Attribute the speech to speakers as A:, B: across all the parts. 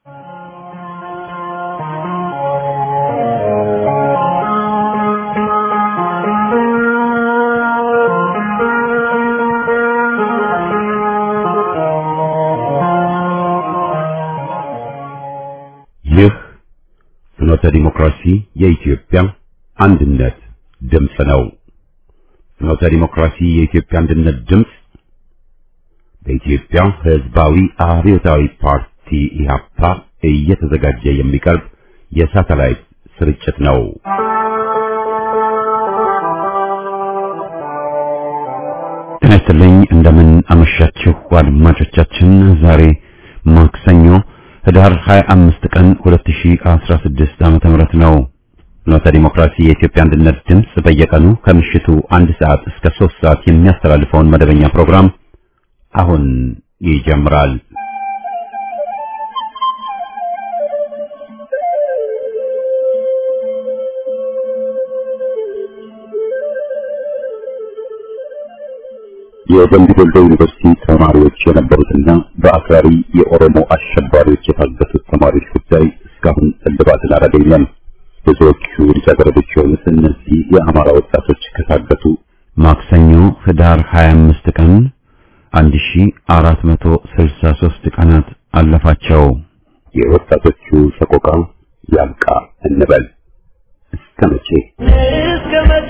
A: ይህ ፍኖተ ዲሞክራሲ የኢትዮጵያ አንድነት ድምፅ ነው። ፍኖተ ዲሞክራሲ የኢትዮጵያ አንድነት ድምፅ በኢትዮጵያ ሕዝባዊ አብዮታዊ ፓርቲ ኢህአፓ እየተዘጋጀ የሚቀርብ የሳተላይት ስርጭት ነው። ጤና ይስጥልኝ። እንደምን አመሻችሁ አድማጮቻችን። ዛሬ ማክሰኞ ህዳር 25 ቀን 2016 ዓመተ ምህረት ነው። ፍኖተ ዲሞክራሲ የኢትዮጵያ አንድነት ድምፅ በየቀኑ ከምሽቱ አንድ ሰዓት እስከ 3 ሰዓት የሚያስተላልፈውን መደበኛ ፕሮግራም አሁን ይጀምራል። የደምቢ ዶሎ ዩኒቨርሲቲ ተማሪዎች የነበሩትና በአክራሪ የኦሮሞ አሸባሪዎች የታገቱት ተማሪዎች ጉዳይ እስካሁን እልባትን አላገኘም። ብዙዎቹ ልጃገረዶች የሆኑት እነዚህ የአማራ ወጣቶች ከታገቱ ማክሰኞ ህዳር 25 ቀን 1463 ቀናት አለፋቸው። የወጣቶቹ ሰቆቃ ያብቃ እንበል። እስከ መቼ
B: እስከ መቼ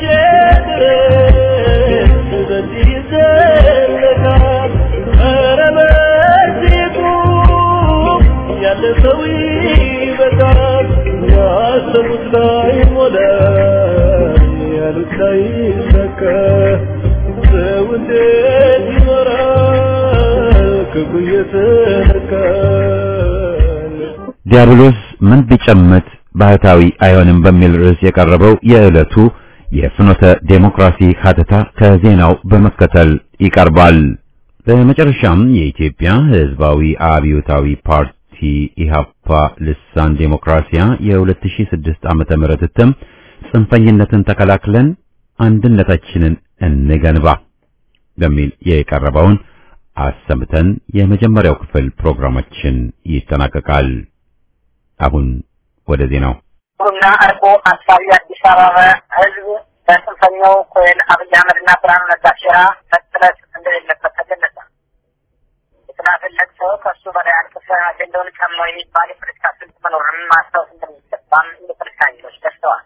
B: ድረስ በዚህ ይዘለቃል? ኧረ በዚህ ቁም፣ ያለ ሰው ይበቃል። ያሰቡት ላይ ሞላ፣ ያሉት ላይ ሰካ። ሰው እንዴት ይኖራል ክፉ እየተነካል?
A: ዲያብሎስ ምን ቢጨምት ባህታዊ አይሆንም በሚል ርዕስ የቀረበው የዕለቱ የፍኖተ ዴሞክራሲ ሀተታ ከዜናው በመከተል ይቀርባል። በመጨረሻም የኢትዮጵያ ሕዝባዊ አብዮታዊ ፓርቲ ኢህአፓ ልሳን ዴሞክራሲያ የ2006 ዓመተ ምህረት እትም ጽንፈኝነትን ተከላክለን አንድነታችንን እንገንባ በሚል የቀረበውን አሰምተን የመጀመሪያው ክፍል ፕሮግራማችን ይጠናቀቃል። አሁን ወደ ዜናው
C: ጥሩና አርቆ አሳቢ አዲስ አበባ ህዝብ በጽንፈኛው ኮሎኔል አብይ አህመድና ብርሃኑ ነጋ ሴራ መጥለፍ እንደሌለበት ተገለጸ። የተናፈለት ሰው ከእሱ በላይ አልቅሰ አጀንዳውን ቀማው የሚባል የፖለቲካ ስልት መኖሩንም ማስታወስ እንደሚገባም የፖለቲካ ኃይሎች ደስተዋል።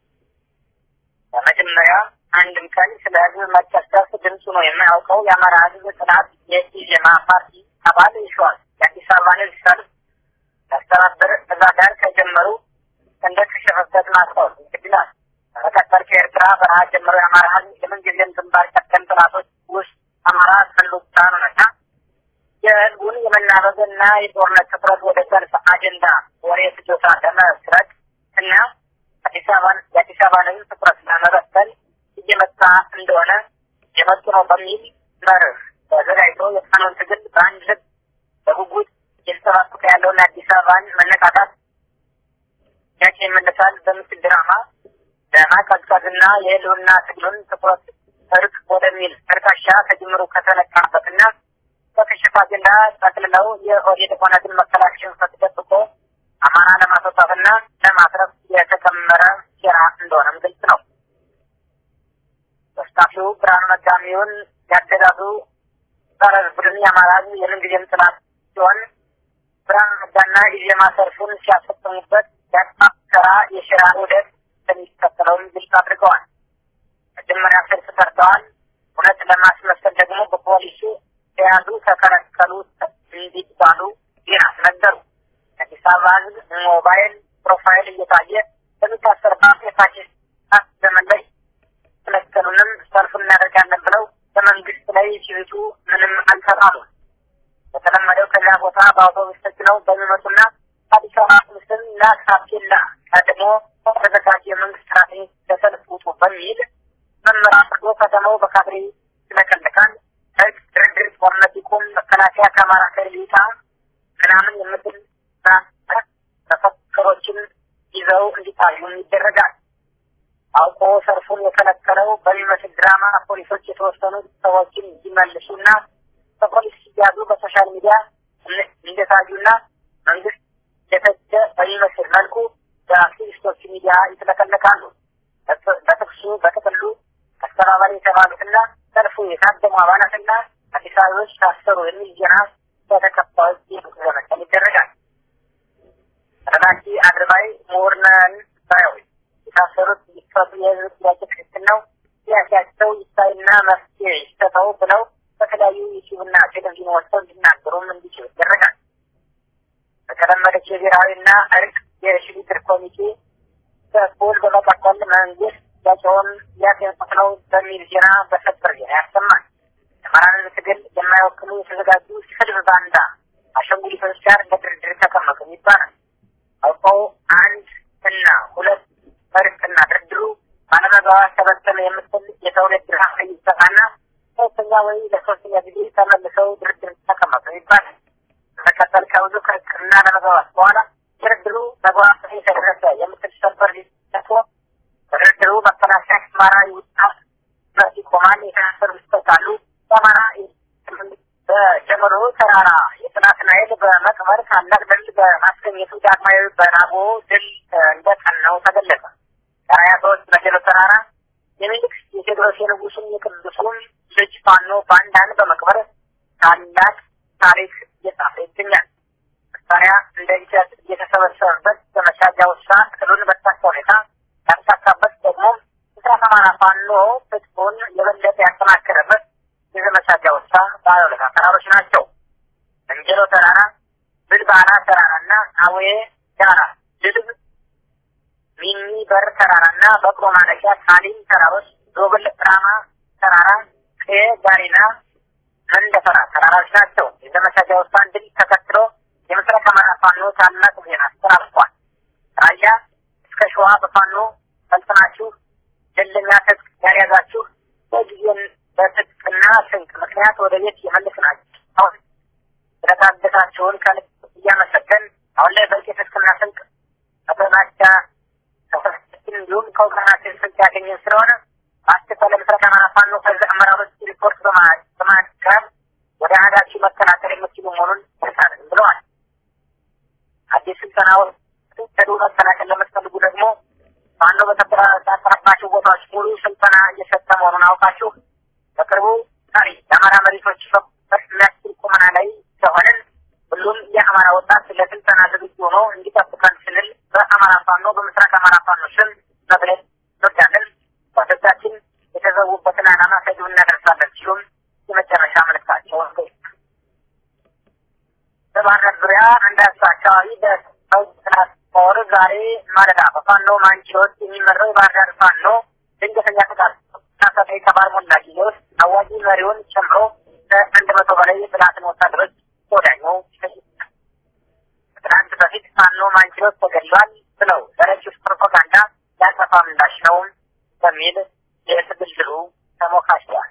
C: በመጀመሪያ አንድም ቀን ስለ ህዝብ መጨፍጨፍ ድምፁ ነው የማያውቀው የአማራ ህዝብ ጥናት የኢዜማ ፓርቲ አባል ይሸዋል የአዲስ አበባን ህዝብ ሰልፍ ያስተባብር እዛ ጋር ከጀመሩ እንደ ከሸፈበት ማስታወስ ይችላል። በመቀጠል ከኤርትራ በረሃ ጀምሮ የአማራ ህዝብ የምንጊዜም ግንባር ቀደም ጥናቶች ውስጥ አማራ ህልውና ነውና የህዝቡን የመናበብና የጦርነት ትኩረት ወደ ሰልፍ አጀንዳ ወሬ ፍጆታ ለመስረቅ እና አዲስ አበባን የአዲስ አበባን ህዝብ ትኩረት ለመበተን እየመጣ እንደሆነ የመጡ ነው በሚል መርህ ተዘጋጅቶ የፋኖን ትግል በአንድ ልብ በጉጉት እየተጠባበቀ ያለውን አዲስ አበባን መነቃቃት ያቄ ይመለሳል በምስል ድራማ ለማቀዝቀዝና የህልውና ትግሉን ትኩረት እርቅ ወደሚል እርካሻ ከጅምሩ ከተነቃበትና በከሸፈ አጀንዳ ጠቅልለው የኦህዴድ ኦነግን መከላከያን ፈትደብቆ አማራ ለማስወጣትና ለማስረፍ የተከመረ ሴራ እንደሆነም ግልጽ ነው። ተስታፊው ብርሃኑ ነጋሚውን ያገዛዙ ጸረ ቡድን የአማራ ህዝብ የምንጊዜም ጥላት ሲሆን ብርሃኑ ነጋና ኢዜማ ሰልፉን ሲያስፈጽሙበት ያጣከራ የሽራ ውደት እንደሚከተለውም ግልጽ አድርገዋል። መጀመሪያ ሰልፍ ሰርተዋል። እውነት ለማስመሰል ደግሞ በፖሊሱ ተያዙ፣ ተከለከሉ እንዲባሉ ዜና ነገሩ። የአዲስ አበባ ህዝብ ሞባይል ፕሮፋይል እየታየ በሚታሰርባት የፋሽስት ዘመን ላይ ከለከሉንም ሰልፍ እናደርጋለን ብለው በመንግስት ላይ ሲዝቱ ምንም አልሰራሉም። በተለመደው ከዚያ ቦታ በአውቶቡስ ተጭነው በሚመጡና አዲስ አበባ ምስል ላካፔላ ቀድሞ ተዘጋጀ የመንግስት ሰራተኞች ለሰልፍ ውጡ በሚል መመሪያ አድርጎ ከተማው በካድሬ ይለቀለቃል። ህግ፣ ድርድር፣ ጦርነት ይቁም፣ መከላከያ ከአማራ ክልል ይውጣ ምናምን የምትል መፈክሮችን ይዘው እንዲታዩም ይደረጋል። አውቆ ሰልፉን የከለከለው በሚመስል ድራማ ፖሊሶች የተወሰኑ ሰዎችን እንዲመልሱና በፖሊስ ሲያዙ በሶሻል ሚዲያ እንደታዩና መንግስት የተጀ በሚመስል መልኩ በአክቲቪስቶች ሚዲያ ይጥለቀለቃሉ። በጥቅሱ በጥቅሉ አስተባባሪ የተባሉትና ሰልፉ የታደሙ አባላትና አዲስ አበቦች ታሰሩ የሚል ዜና በተከፋዮች ዘመቻም ይደረጋል። ረዳቲ አድርባይ ምሁርነን ባዮች የታሰሩት ይፈቱ የህዝብ ጥያቄ ትክክል ነው፣ ጥያቄያቸው ይታይና መፍትሄ ይሰጠው ብለው በተለያዩ ዩቲዩብና ቴሌቪዥን ወጥተው እንዲናገሩም እንዲችሉ ይደረጋል። በተለመደች የብሔራዊና እርቅ የሽግግር ኮሚቴ በኩል በመቀጠል መንግስት ጥያቄውን ሊያጤንቁት ነው በሚል ዜና በሰበር ዜና ያሰማል። የአማራን ትግል የማይወክሉ የተዘጋጁ ስድብ ባንዳ አሻንጉሊቶች ጋር ለድርድር ተቀመጡ ይባላል። አውቀው አንድ እና ሁለት እርቅና ድርድሩ ባለመግባባት ተበተነ የምትል የትውልድ ድርሃ ይሰጣና ሶስተኛ ወይ ለሶስተኛ ጊዜ ተመልሰው ድርድር ተቀመጡ ይባላል። በመቀጠል ከብዙ ክርክርና ለመግባባት በኋላ ድርድሩ መግባባት የተደረሰ የምትል ሰበር ሊሰቶ በድርድሩ መከላከያ አማራ ይውጣ ይቆማል። የታሰሩ ይፈታሉ። በአማራ በጀመሮ ተራራ የጥናትን ኃይል በመቅበር ታላቅ ድል በማስገኘቱ ዳግማዊ በናቦ ድል እንደቀናው ተገለጸ። የሀያ ሰዎች በጀሎ ተራራ የሚኒልክ የቴዎድሮስ የንጉሱን የቅዱሱን ልጅ ፋኖ ባንዳን በመቅበር ታላቅ ታሪክ እየጻፈ ይገኛል። መሳሪያ እንደ እንጨት እየተሰበሰበበት በመሻጃ ውሳ እቅዱን በተሳካ ሁኔታ ያሳካበት ደግሞ ምስራቅ አማራ ፋኖ ትጥቁን የበለጠ ያጠናከረበት የዘመቻጃ ውሳ ባለሁለታ ተራሮች ናቸው። እንጀሎ ተራራ፣ ብልባና ተራራና አዌ ዳራ ድልብ ሚኒ በር ተራራና በቅሎ ማለቂያ ሳሊም ተራሮች፣ ዞብል ራማ ተራራ፣ ቄ ጋሪና መንደፈራ ተራራዎች ናቸው። የዘመቻጃ ውሳን ድል ተከትሎ የምስራቅ አማራ ፋኖ ታላቅ ዜና አስተላልፏል። ራያ እስከ ሸዋ በፋኖ ሰልጥናችሁ ደለኛ ትጥቅ ያልያዛችሁ በጊዜን በትጥቅና ስንቅ ምክንያት ወደ ቤት የመለስናችሁ አሁን ስለታገታችሁን ከልብ እያመሰገን አሁን ላይ በቂ ትጥቅና ስንቅ ከተናቻ ከሰስችን እንዲሁም ከወገናችን ስንቅ ያገኘን ስለሆነ በአስቸኳይ ለምስራቅ አማራ ፋኖ ከዚህ አመራሮች ሪፖርት በማቅረብ ወደ አህዳችሁ መከላከል የምትችሉ መሆኑን ይሳል ብለዋል። አዲስ ስልጠናዎች ከዱ መከላከል ለምትፈልጉ ደግሞ ፋኖ በተቆጣጠረባቸው ቦታዎች ሙሉ ስልጠና እየሰጠ መሆኑን አውቃችሁ በቅርቡ ዛሬ የአማራ መሬቶች የሚያስችል ቁመና ላይ ስለሆንን ሁሉም የአማራ ወጣት ለስልጠና ዝግጁ ሆኖ እንዲጠብቀን ስንል በአማራ ፋኖ በምስራቅ አማራ ፋኖ ስም መግለጽ እንወዳለን። ወደታችን የተዘዉበትን ዓላማ ከግብ እናደርሳለን ሲሉም የመጨረሻ መልእክታቸውን በባህር ዳር ዙሪያ አንዳሳ አካባቢ በሰው ጥናት ጦር ዛሬ ማለዳ በፋኖ ማንቺዎች የሚመራው የባህር ዳር ፋኖ ድንገተኛ ጥቃት ሳሰጠ የተባለ ሞላ ጊዜ ውስጥ አዋጊ መሪውን ጨምሮ ከአንድ መቶ በላይ የጥላትን ወታደሮች ወዳኛው ይፈይታል። ከትናንት በፊት ፋኖ ማንቺዎች ተገድሏል ብለው ለረጅፍ ፕሮፓጋንዳ ያጠፋ ምላሽ ነው በሚል የትግልድሉ ተሞካሽተዋል።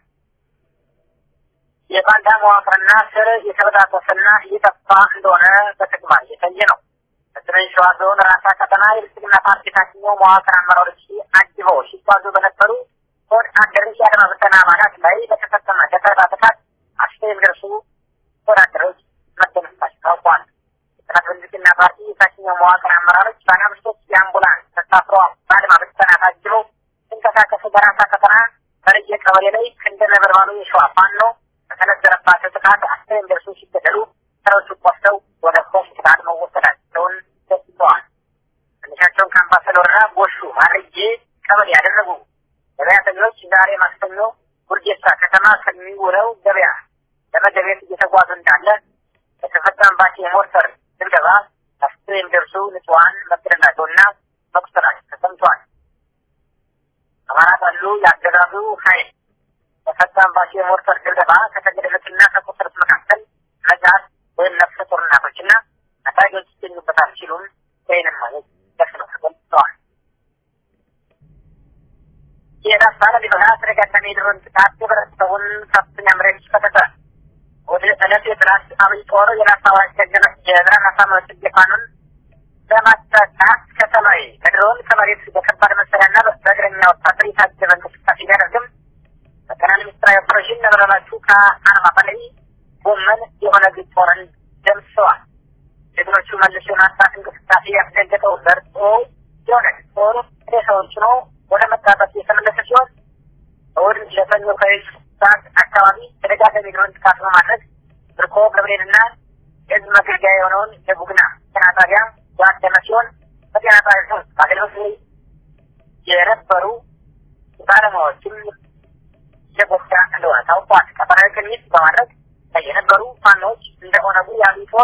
C: የባንዳ መዋቅርና ስር የተበጣጠሰና እየጠፋ እንደሆነ በተግባር እየታየ ነው። በሰሜን ሸዋ ዞን ራሳ ቀጠና የብልጽግና ፓርቲ ታችኛው መዋቅር አመራሮች አጅበው ሲጓዙ በነበሩ ሆድ አደሮች የአድማ ብተና አባላት ላይ በተፈጸመ ደፈጣ ጥቃት አስር የሚደርሱ ወታደሮች መደመሰሳቸው ታውቋል። የጥናት ብልጽግና ፓርቲ የታችኛው መዋቅር አመራሮች ባለአምስቶች የአምቡላንስ ተሳፍረው በአድማ ብተና ታጅበው ሲንቀሳቀሱ በራሳ ቀጠና በርየ ቀበሌ ላይ ክንደ ነበልባሉ የሸዋ ፋኖ በተነዘረባቸው ጥቃት አስር የሚደርሱ ሲገደሉ ሰሮቹ ቆስለው ወደ ሆስፒታል መወሰዳቸውን ገልጸዋል። ትንሻቸውን ከአምባሰል ወረዳ ጎሹ ማርዬ ቀበሌ ያደረጉ ገበያተኞች ዛሬ ማክሰኞ ጉርጌሳ ከተማ ከሚውለው ገበያ ለመገቤት እየተጓዙ እንዳለ በተፈጸመባቸው የሞርተር ድብደባ አስር የሚደርሱ ንጹሐን መገደላቸውና መቁሰላቸው ተሰምቷል። አማራ ጠሉ ያገዛዙ ኃይል በፈጸመባቸው የሞርተር ድብደባ ከተገደሉትና ከቆሰሉት መካከል ህጻናት ወይም ነፍሰ ጡር እናቶችና ታዳጊዎች ይገኙበታል ሲሉም ወይንም ማለት ደፍነው ተገልጸዋል። የራስ ሊበላ ተደጋጋሚ የድሮን ጥቃት የህብረተሰቡን ከፍተኛ መሬት ፈተተ። ወደ ዕለት የጥላት አብይ ጦር የራስ አዋጅ የብርሃን አሳማዎች ፋኖን ለማስጠቃት ከሰማይ ከድሮን ከመሬት በከባድ መሳሪያና በእግረኛ ወታደር የታጀበ እንቅስቃሴ ቢያደርግም ጠቅላይ ሚኒስትራዊ ኦፕሬሽን ነበረባቹ ከአርባ በላይ ጎመን የሆነ ጦርን ደምስሰዋል። ጀግኖቹ መልሶ የማጥፋት እንቅስቃሴ ያስደገጠው ዘርጦ የሆነ ጦሩ ሬሳዎች ነው ወደ መጣበት የተመለሰ ሲሆን እሑድ ለሰኞ ከሌሊቱ ሰዓት አካባቢ ተደጋጋሚ ድሮን ጥቃት በማድረግ ብርኮ ገብርኤልና የህዝብ መገልገያ የሆነውን የቡግና ጤና ጣቢያ ያደመ ሲሆን በጤና ጣቢያ ውስጥ በአገልግሎት ላይ የነበሩ ባለሙያዎችም የጎዳ እንደሆነ ታውቋል። ቀጠናዊ ቅኝት በማድረግ ላይ የነበሩ ፋኖዎች እንደ ኦነጉ ያሉ ጦር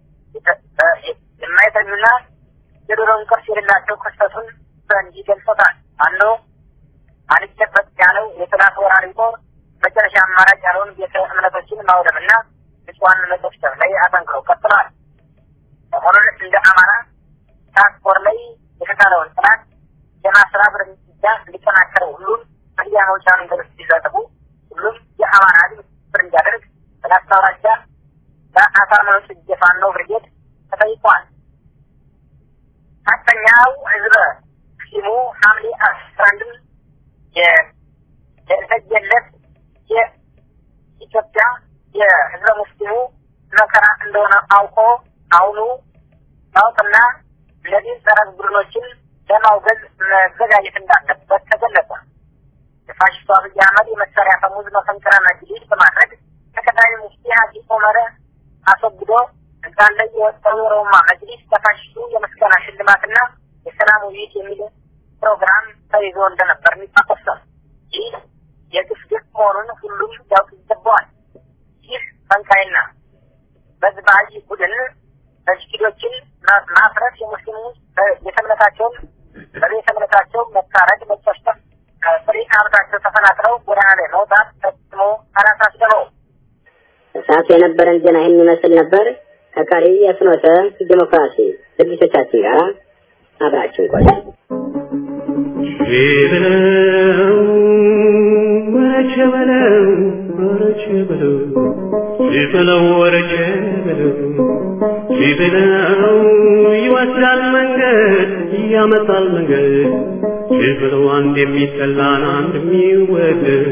C: የማይተኙና የዶሮውን ቅርስ የሌላቸው ክስተቱን በእንዲህ ገልጾታል። ፋኖ አልጨበጥ ያለው የጥላት ወራሪ ጦር መጨረሻ አማራጭ ያለውን ቤተ እምነቶችን ማውደምና ንጹሐን መጨፍጨፍ ላይ አጠንክረው ቀጥለዋል። ሰሞኑን እንደ አማራ ትራንስፖርት ላይ የተጣለውን ጥላት የማስራብ እርምጃ እንዲጠናከር ሁሉም መግቢያ መውጫ መንገዶች እንዲዘጥቡ ሁሉም የአማራ ህዝብ ትብብር እንዲያደርግ በላስታ አውራጃ በአሳምነው ጽጌ ፋኖ ብርጌድ ተጠይቋል። አራተኛው ህዝበ ሲሙ ሐምሌ አስራ አንድም የተሰየለት የኢትዮጵያ የህዝበ ሙስሊሙ መከራ እንደሆነ አውቆ አሁኑ ማወቅና እነዚህ ጸረ ቡድኖችን ለማውገዝ መዘጋጀት እንዳለበት ተገለጸ። የፋሽስቱ አብይ አህመድ የመሳሪያ ፈሙዝ መፈንቅለ መጅሊስ በማድረግ ተቀዳሚ ሙፍቲ ሀጂ ኦመር አስወግዶ ስልጣን ላይ የወጣው የሮማ መጅሊስ ለፋሽስቱ የምስጋና ሽልማትና የሰላም ውይይት የሚል ፕሮግራም ተይዞ እንደነበር የሚታወስ ነው። ይህ የግፍ ግፍ መሆኑን ሁሉም ያውቅ ይገባዋል። ይህ ፈንካይና በዝባይ ቡድን መስጊዶችን ማፍረስ የሙስሊሙ ቤተ እምነታቸውን በቤተ እምነታቸው መታረድ፣ መጨፍጨፍ ከፍሬ ሀብታቸው ተፈናቅለው ጎዳና ላይ መውጣት ፈጽሞ አላሳሰበው።
D: ሰዓቱ የነበረን ዜና ይህን ይመስል ነበር። ከቀሪ የፍኖተ ዲሞክራሲ ዝግጅቶቻችን ጋር አብራችን ቆዩ።
B: በለው ወረቸ በለው ወረቸ በለው ሲበለው ወረቸ በለው ሲበለው ይወስዳል መንገድ ያመጣል መንገድ ሲበለው አንድ የሚጠላን አንድ የሚወደድ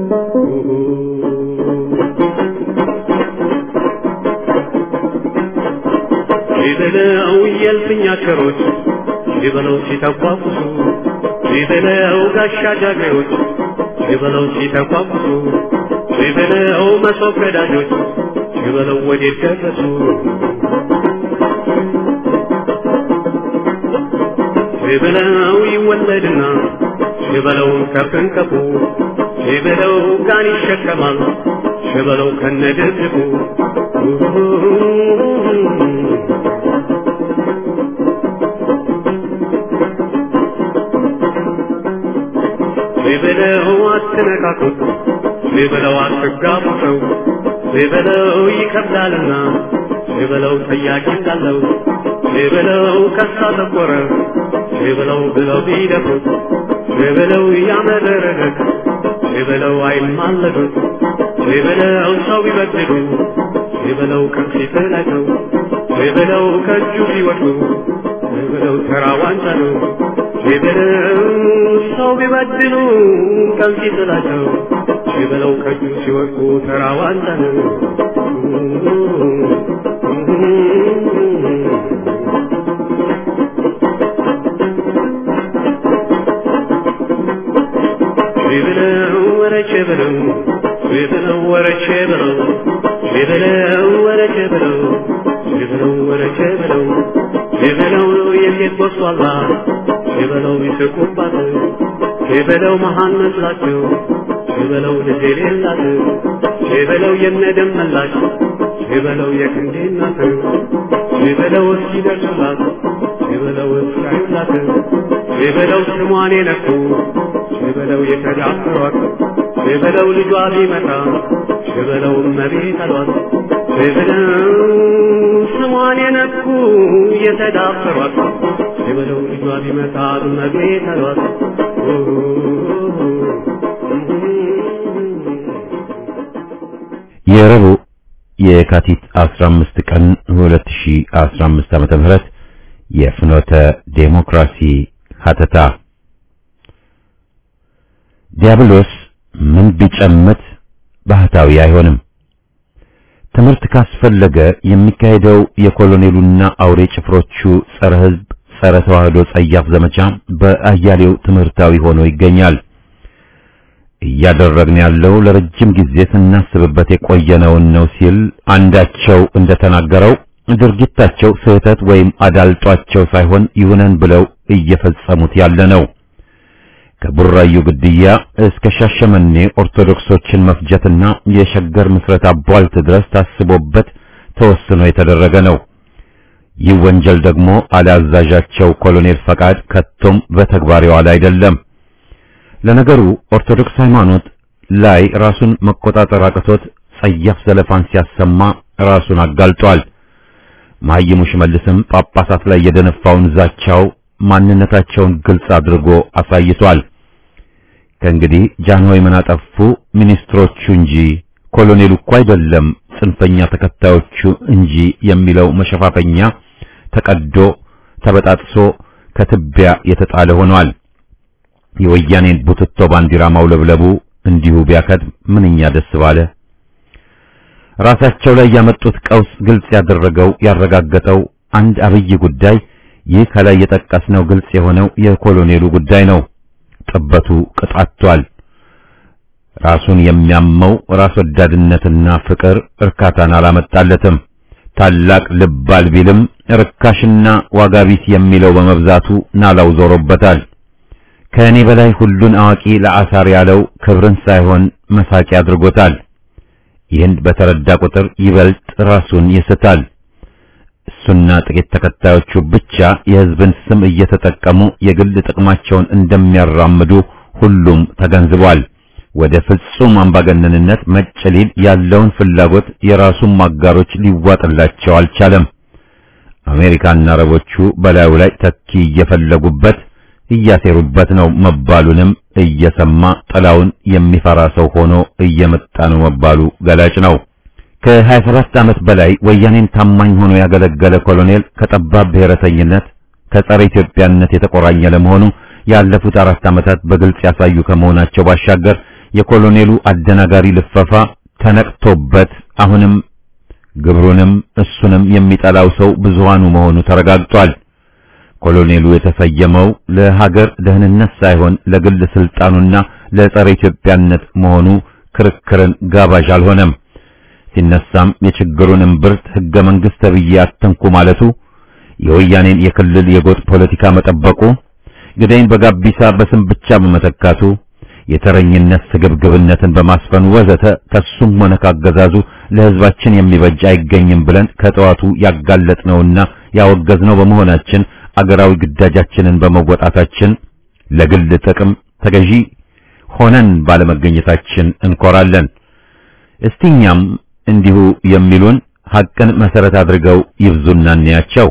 B: ሲበለው የልፍኝ አሸሮች ሲበለው ሲተቋቁሱ ሲበለው ጋሻ ጃግሬዎች ሲበለው ሲተቋቁሱ ሲበለው መሶብ ቀዳጆች ሲበለው ወዴት ደረሱ ሲበለው ይወለድና ሲበለው ከፍንቀፉ ሲበለው ጋን ይሸከማል ሲበለው ከነድርድቁ ሲበለው አትነካኩት ሲበለው አትጋቡ ሰው ሲበለው ይከብዳልና ሲበለው ጠያቂ እንዳለው ሲበለው ከሳ ተቆረ ሲበለው ብለው ቢደፍሩት ሲበለው ያመረረለት ሲበለው አይማለዱት ሲበለው ሰው ቢበድሉ ሲበለው ቀን ሲጥላቸው ሲበለው ከእጁ ሲወድቁ ሲበለው ተራ ዋንጫ ነው ሲበለው ሰው ቢበድሉ ቀን ሲጥላቸው ሲበለው ከእጁ ሲወድቁ ተራ ዋንጫ ነው። ሲበለው ወረቼ በለው ሲበለው ወረቼ በለው ሲበለው ወረቼ በለው ሲበለው ወረቼ በለው ሲበለው የሴት ቦስዋላ ሲበለው ይስቁባት ሲበለው መሃን መስላቸው ሲበለው ልጅ የሌላት ሲበለው የነደም መላሽ ሲበለው የክንዴ እናት ሲበለው እስኪደርሱላት ሲበለው እስካዩላት ሲበለው ስሟን የነኩ ሲበለው የተዳፈሯት ሲበለው ልጇ ቢመጣ ሲበለው እመቤት አሏት ሲበለው ስሟን የነኩ የተዳፈሯት ሲበለው ልጇ ቢመጣ እመቤት አሏት
A: የረቡዕ የካቲት 15 ቀን 2015 ዓመተ ምህረት የፍኖተ ዴሞክራሲ ሀተታ ዲያብሎስ ምን ቢጨምት ባህታዊ አይሆንም። ትምህርት ካስፈለገ የሚካሄደው የኮሎኔሉና አውሬ ጭፍሮቹ ጸረ ሕዝብ፣ ጸረ ተዋህዶ ጸያፍ ዘመቻ በአያሌው ትምህርታዊ ሆኖ ይገኛል። እያደረግን ያለው ለረጅም ጊዜ ስናስብበት የቆየነውን ነው ሲል አንዳቸው እንደተናገረው ድርጊታቸው ስህተት ወይም አዳልጧቸው ሳይሆን ይሁነን ብለው እየፈጸሙት ያለ ነው። ከቡራዩ ግድያ እስከ ሻሸመኔ ኦርቶዶክሶችን መፍጀትና የሸገር ምስረታ ቧልት ድረስ ታስቦበት ተወስኖ የተደረገ ነው። ይህ ወንጀል ደግሞ አላዛዣቸው ኮሎኔል ፈቃድ ከቶም በተግባር የዋለ አይደለም። ለነገሩ ኦርቶዶክስ ሃይማኖት ላይ ራሱን መቆጣጠር አቅቶት ጸያፍ ዘለፋን ሲያሰማ ራሱን አጋልጧል። መሐይሙ ሽመልስም ጳጳሳት ላይ የደነፋውን ዛቻው ማንነታቸውን ግልጽ አድርጎ አሳይቷል። ከእንግዲህ ጃንሆይ ምን አጠፉ ሚኒስትሮቹ እንጂ ኮሎኔሉ እኮ አይደለም ጽንፈኛ ተከታዮቹ እንጂ የሚለው መሸፋፈኛ ተቀዶ ተበጣጥሶ ከትቢያ የተጣለ ሆኗል። የወያኔን ቡትቶ ባንዲራ ማውለብለቡ እንዲሁ ቢያከድ ምንኛ ደስ ባለ። ራሳቸው ላይ ያመጡት ቀውስ ግልጽ ያደረገው ያረጋገጠው አንድ አብይ ጉዳይ ይህ ከላይ የጠቀስነው ግልጽ የሆነው የኮሎኔሉ ጉዳይ ነው። ጥበቱ ቅጣቷል። ራሱን የሚያመው ራስ ወዳድነትና ፍቅር እርካታን አላመጣለትም። ታላቅ ልባል ቢልም ርካሽና ዋጋ ቢስ የሚለው በመብዛቱ ናላው ዞሮበታል። ከእኔ በላይ ሁሉን አዋቂ ለአሳር ያለው ክብርን ሳይሆን መሳቂ አድርጎታል። ይህን በተረዳ ቁጥር ይበልጥ ራሱን ይስታል። እሱና ጥቂት ተከታዮቹ ብቻ የሕዝብን ስም እየተጠቀሙ የግል ጥቅማቸውን እንደሚያራምዱ ሁሉም ተገንዝቧል። ወደ ፍጹም አምባገነንነት መጭ ሊል ያለውን ፍላጎት የራሱን ማጋሮች ሊዋጥላቸው አልቻለም። አሜሪካና አረቦቹ በላዩ ላይ ተኪ እየፈለጉበት እያሴሩበት ነው መባሉንም እየሰማ ጥላውን የሚፈራ ሰው ሆኖ እየመጣ ነው መባሉ ገላጭ ነው። ከ27 ዓመት በላይ ወያኔን ታማኝ ሆኖ ያገለገለ ኮሎኔል ከጠባብ ብሔረተኝነት ከጸረ ኢትዮጵያነት የተቆራኘ ለመሆኑ ያለፉት አራት ዓመታት በግልጽ ያሳዩ ከመሆናቸው ባሻገር የኮሎኔሉ አደናጋሪ ልፈፋ ተነቅቶበት አሁንም ግብሩንም እሱንም የሚጠላው ሰው ብዙሃኑ መሆኑ ተረጋግጧል። ኮሎኔሉ የተሰየመው ለሀገር ደህንነት ሳይሆን ለግል ስልጣኑና ለጸረ ኢትዮጵያነት መሆኑ ክርክርን ጋባዥ አልሆነም። ሲነሳም የችግሩን እምብርት ሕገ መንግሥት ተብዬ አትንኩ ማለቱ፣ የወያኔን የክልል የጎጥ ፖለቲካ መጠበቁ፣ ግዳይን በጋቢሳ በስም ብቻ በመተካቱ፣ የተረኝነት ስግብግብነትን በማስፈኑ ወዘተ ከሱም ሆነ ካገዛዙ ለሕዝባችን የሚበጅ አይገኝም ብለን ከጠዋቱ ያጋለጥነውና ያወገዝነው በመሆናችን አገራዊ ግዳጃችንን በመወጣታችን ለግል ጥቅም ተገዢ ሆነን ባለመገኘታችን እንኮራለን። እስቲኛም እንዲሁ የሚሉን ሐቅን መሰረት አድርገው ይብዙና እንያቸው።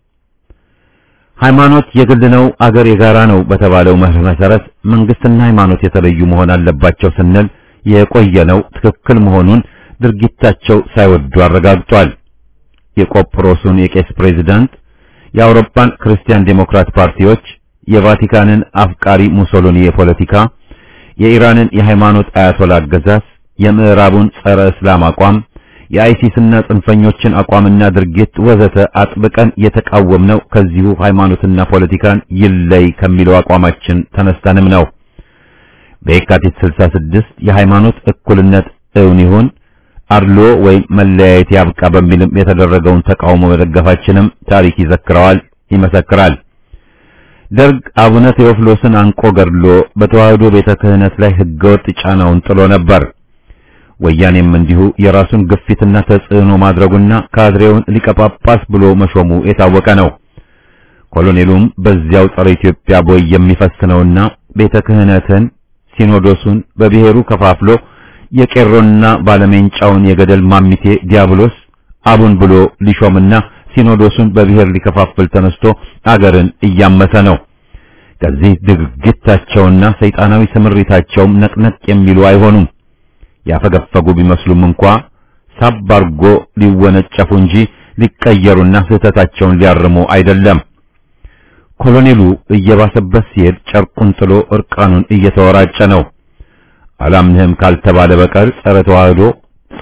A: ሃይማኖት የግል ነው፣ አገር የጋራ ነው በተባለው መርህ መሰረት መንግስትና ሃይማኖት የተለዩ መሆን አለባቸው ስንል የቆየነው ትክክል መሆኑን ድርጊታቸው ሳይወዱ አረጋግጧል። የቆጵሮሱን የቄስ ፕሬዝዳንት የአውሮፓን ክርስቲያን ዴሞክራት ፓርቲዎች፣ የቫቲካንን አፍቃሪ ሙሶሎኒ የፖለቲካ፣ የኢራንን የሃይማኖት አያቶላ አገዛዝ፣ የምዕራቡን ጸረ እስላም አቋም፣ የአይሲስና ጽንፈኞችን አቋምና ድርጊት ወዘተ አጥብቀን የተቃወምነው ከዚሁ ሃይማኖትና ፖለቲካን ይለይ ከሚለው አቋማችን ተነስተንም ነው። በየካቲት 66 የሃይማኖት እኩልነት እውን ይሁን አድሎ ወይም መለያየት ያብቃ በሚልም የተደረገውን ተቃውሞ መደገፋችንም ታሪክ ይዘክረዋል፣ ይመሰክራል። ደርግ አቡነ ቴዎፍሎስን አንቆ ገድሎ በተዋህዶ ቤተ ክህነት ላይ ህገወጥ ጫናውን ጥሎ ነበር። ወያኔም እንዲሁ የራሱን ግፊትና ተጽዕኖ ማድረጉና ካድሬውን ሊቀ ጳጳስ ብሎ መሾሙ የታወቀ ነው። ኮሎኔሉም በዚያው ጸረ ኢትዮጵያ ቦይ የሚፈስነውና ቤተ ክህነትን ሲኖዶሱን በብሔሩ ከፋፍሎ የቄሮና ባለሜንጫውን የገደል ማሚቴ ዲያብሎስ አቡን ብሎ ሊሾምና ሲኖዶሱን በብሔር ሊከፋፍል ተነስቶ አገርን እያመሰ ነው። ከዚህ ድርጊታቸውና ሰይጣናዊ ስምሪታቸውም ነቅነቅ የሚሉ አይሆኑም። ያፈገፈጉ ቢመስሉም እንኳ ሳብ አርጎ ሊወነጨፉ እንጂ ሊቀየሩና ስህተታቸውን ሊያርሙ አይደለም። ኮሎኔሉ እየባሰበት ሲሄድ ጨርቁን ጥሎ እርቃኑን እየተወራጨ ነው። አላምንህም ካልተባለ በቀር ጸረ ተዋህዶ፣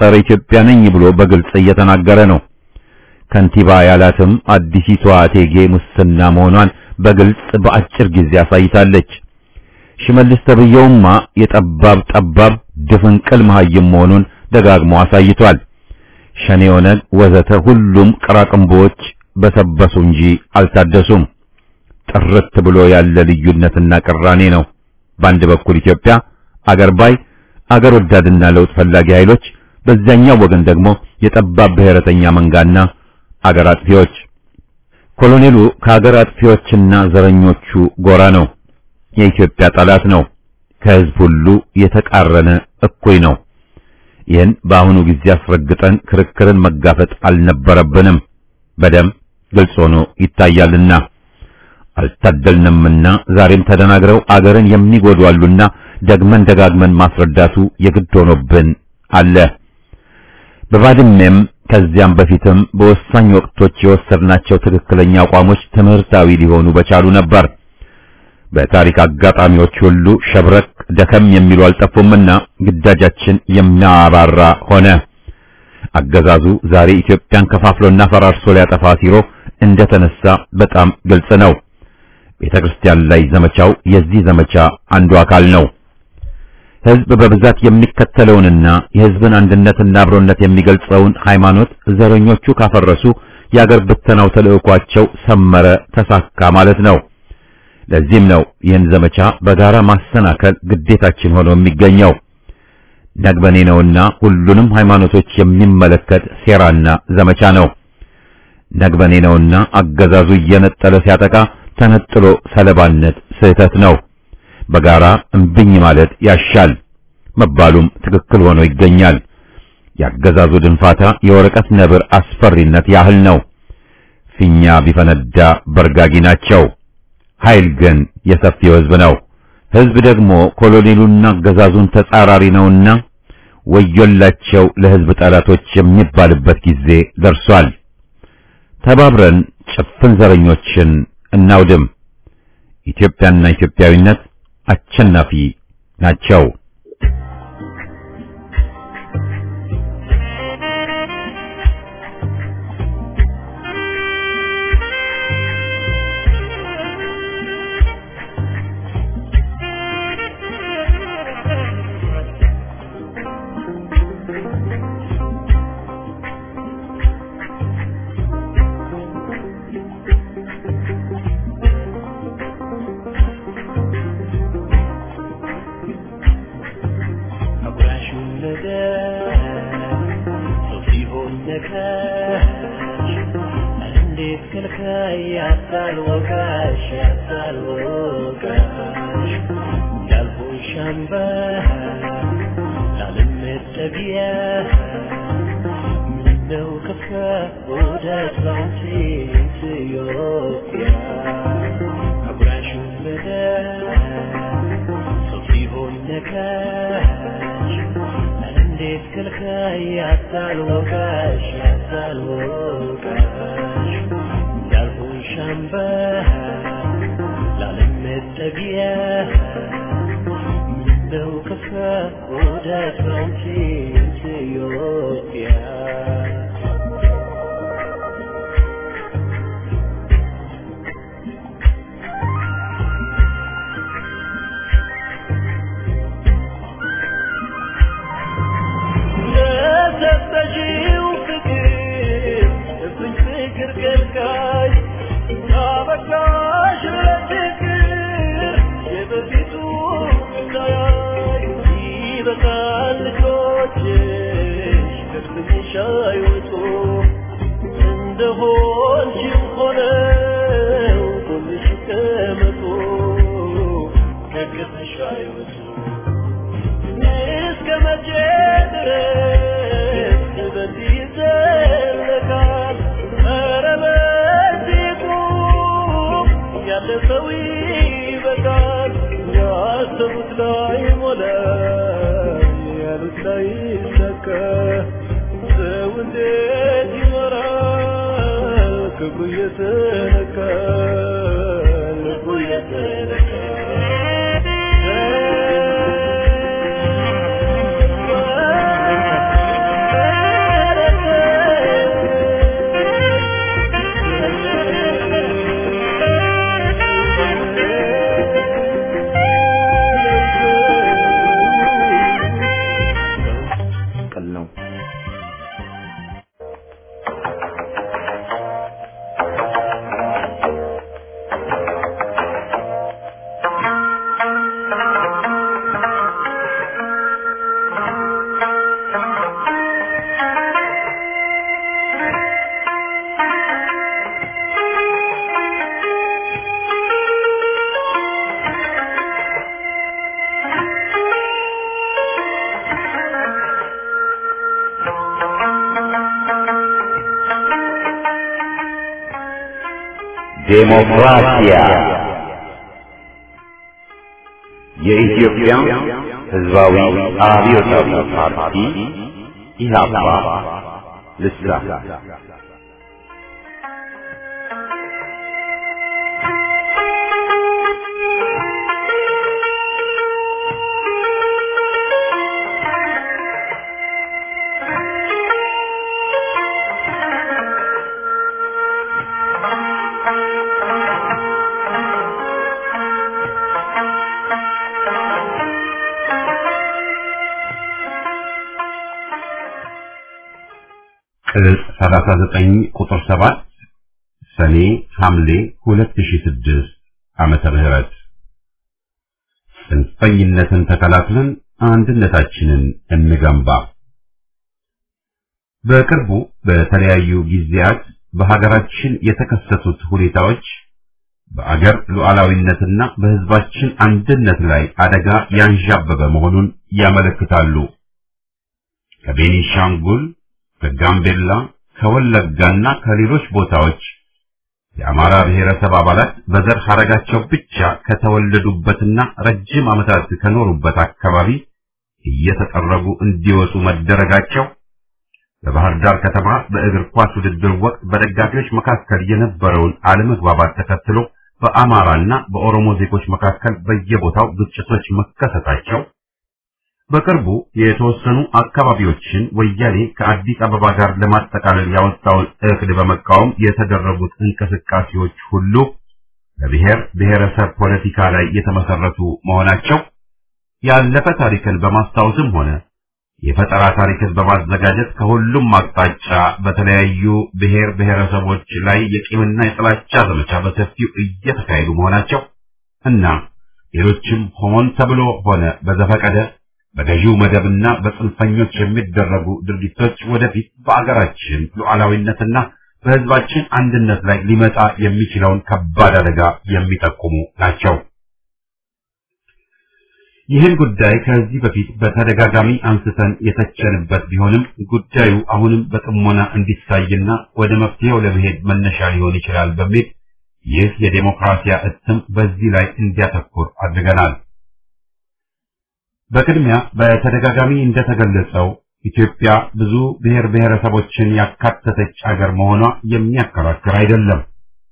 A: ጸረ ኢትዮጵያ ነኝ ብሎ በግልጽ እየተናገረ ነው። ከንቲባ ያላትም አዲሲቷ እቴጌ ሙስና መሆኗን በግልጽ በአጭር ጊዜ አሳይታለች። ሽመልስ ተብየውማ የጠባብ ጠባብ ድፍንቅል መሀይም መሆኑን ደጋግሞ አሳይቷል። ሸኔ፣ ኦነግ ወዘተ ሁሉም ቅራቅንቦዎች በሰበሱ እንጂ አልታደሱም። ጥርት ብሎ ያለ ልዩነትና ቅራኔ ነው። በአንድ በኩል ኢትዮጵያ አገር ባይ አገር ወዳድና ለውጥ ፈላጊ ኃይሎች፣ በዚያኛው ወገን ደግሞ የጠባብ ብሔረተኛ መንጋና አገር አጥፊዎች። ኮሎኔሉ ከአገር አጥፊዎችና ዘረኞቹ ጎራ ነው። የኢትዮጵያ ጠላት ነው። ከህዝብ ሁሉ የተቃረነ እኩይ ነው። ይህን በአሁኑ ጊዜ አስረግጠን ክርክርን መጋፈጥ አልነበረብንም። በደም ግልጽ ሆኖ ይታያልና አልታደልንምና ዛሬም ተደናግረው አገርን የሚጎዱ አሉና ደግመን ደጋግመን ማስረዳቱ የግድ ሆኖብን አለ። በባድሜም ከዚያም በፊትም በወሳኝ ወቅቶች የወሰድናቸው ትክክለኛ አቋሞች ትምህርታዊ ሊሆኑ በቻሉ ነበር። በታሪክ አጋጣሚዎች ሁሉ ሸብረክ ደከም የሚሉ አልጠፉምና ግዳጃችን የሚያባራ ሆነ። አገዛዙ ዛሬ ኢትዮጵያን ከፋፍሎና ፈራርሶ ሊያጠፋ ሲሮ እንደተነሳ በጣም ግልጽ ነው። ቤተ ክርስቲያን ላይ ዘመቻው የዚህ ዘመቻ አንዱ አካል ነው። ሕዝብ በብዛት የሚከተለውንና የሕዝብን አንድነትና አብሮነት የሚገልጸውን ሃይማኖት ዘረኞቹ ካፈረሱ የአገር ብተናው ተልዕኳቸው ሰመረ፣ ተሳካ ማለት ነው። ለዚህም ነው ይህን ዘመቻ በጋራ ማሰናከል ግዴታችን ሆኖ የሚገኘው። ነግበኔ ነውና ሁሉንም ሃይማኖቶች የሚመለከት ሴራና ዘመቻ ነው። ነግበኔ ነውና አገዛዙ እየነጠለ ሲያጠቃ ተነጥሎ ሰለባነት ስህተት ነው። በጋራ እምብኝ ማለት ያሻል መባሉም ትክክል ሆኖ ይገኛል። ያገዛዙ ድንፋታ የወረቀት ነብር አስፈሪነት ያህል ነው። ፊኛ ቢፈነዳ በርጋጊ ናቸው። ኃይል ግን የሰፊው ሕዝብ ነው። ሕዝብ ደግሞ ኮሎኔሉና አገዛዙን ተጻራሪ ነውና ወዮላቸው ለሕዝብ ጠላቶች የሚባልበት ጊዜ ደርሷል። ተባብረን ጭፍን ዘረኞችን እናውድም። ኢትዮጵያና ኢትዮጵያዊነት አሸናፊ ናቸው። ዴሞክራሲያ የኢትዮጵያ ሕዝባዊ አብዮታዊ ፓርቲ ኢህአፓ ልሳን ቅጽ 39 ቁጥር 7 ሰኔ ሐምሌ 2006 ዓመተ ምህረት ጽንፈኝነትን ተከላክለን አንድነታችንን እንገንባ። በቅርቡ በተለያዩ ጊዜያት በሀገራችን የተከሰቱት ሁኔታዎች በአገር ሉዓላዊነትና በሕዝባችን አንድነት ላይ አደጋ ያንዣበበ መሆኑን ያመለክታሉ። ከቤኒሻንጉል ከጋምቤላ ከወለጋና ከሌሎች ቦታዎች የአማራ ብሔረሰብ አባላት በዘር ሐረጋቸው ብቻ ከተወለዱበትና ረጅም ዓመታት ከኖሩበት አካባቢ እየተጠረጉ እንዲወጡ መደረጋቸው በባህር ዳር ከተማ በእግር ኳስ ውድድር ወቅት በደጋፊዎች መካከል የነበረውን አለመግባባት ተከትሎ በአማራና በኦሮሞ ዜጎች መካከል በየቦታው ግጭቶች መከሰታቸው በቅርቡ የተወሰኑ አካባቢዎችን ወያኔ ከአዲስ አበባ ጋር ለማጠቃለል ያወጣውን እቅድ በመቃወም የተደረጉት እንቅስቃሴዎች ሁሉ በብሔር ብሔረሰብ ፖለቲካ ላይ የተመሰረቱ መሆናቸው ያለፈ ታሪክን በማስታወስም ሆነ የፈጠራ ታሪክን በማዘጋጀት ከሁሉም አቅጣጫ በተለያዩ ብሔር ብሔረሰቦች ላይ የቂምና የጥላቻ ዘመቻ በሰፊው እየተካሄዱ መሆናቸው እና ሌሎችም ሆን ተብሎ ሆነ በዘፈቀደ በገዢው መደብና በጽንፈኞች የሚደረጉ ድርጊቶች ወደፊት በአገራችን ሉዓላዊነትና በሕዝባችን አንድነት ላይ ሊመጣ የሚችለውን ከባድ አደጋ የሚጠቁሙ ናቸው። ይህን ጉዳይ ከዚህ በፊት በተደጋጋሚ አንስተን የተቸንበት ቢሆንም ጉዳዩ አሁንም በጥሞና እንዲታይና ወደ መፍትሄው ለመሄድ መነሻ ሊሆን ይችላል በሚል ይህ የዴሞክራሲያ እትም በዚህ ላይ እንዲያተኩር አድርገናል። በቅድሚያ በተደጋጋሚ እንደተገለጸው ኢትዮጵያ ብዙ ብሔር ብሔረሰቦችን ያካተተች አገር መሆኗ የሚያከራክር አይደለም።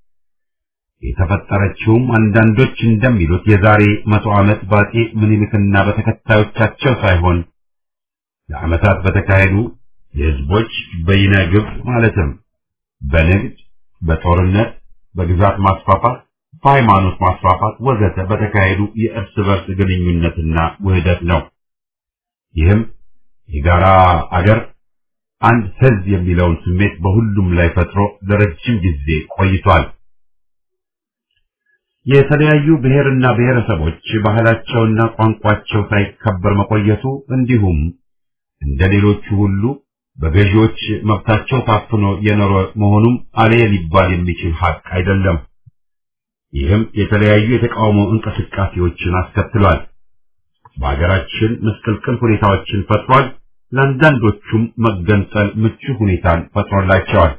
A: የተፈጠረችውም አንዳንዶች እንደሚሉት የዛሬ መቶ ዓመት በአፄ ምኒልክና በተከታዮቻቸው ሳይሆን ለዓመታት በተካሄዱ የሕዝቦች በይነ ግብ ማለትም በንግድ፣ በጦርነት፣ በግዛት ማስፋፋት በሃይማኖት ማስፋፋት ወዘተ በተካሄዱ የእርስ በርስ ግንኙነትና ውህደት ነው። ይህም የጋራ አገር አንድ ሕዝብ የሚለውን ስሜት በሁሉም ላይ ፈጥሮ ለረጅም ጊዜ ቆይቷል። የተለያዩ ብሔርና ብሔረሰቦች ባህላቸውና ቋንቋቸው ሳይከበር መቆየቱ እንዲሁም እንደ ሌሎቹ ሁሉ በገዢዎች መብታቸው ታፍኖ የኖረ መሆኑም አሌ ሊባል የሚችል ሀቅ አይደለም። ይህም የተለያዩ የተቃውሞ እንቅስቃሴዎችን አስከትሏል። በሀገራችን ምስቅልቅል ሁኔታዎችን ፈጥሯል። ለአንዳንዶቹም መገንጠል ምቹ ሁኔታን ፈጥሮላቸዋል።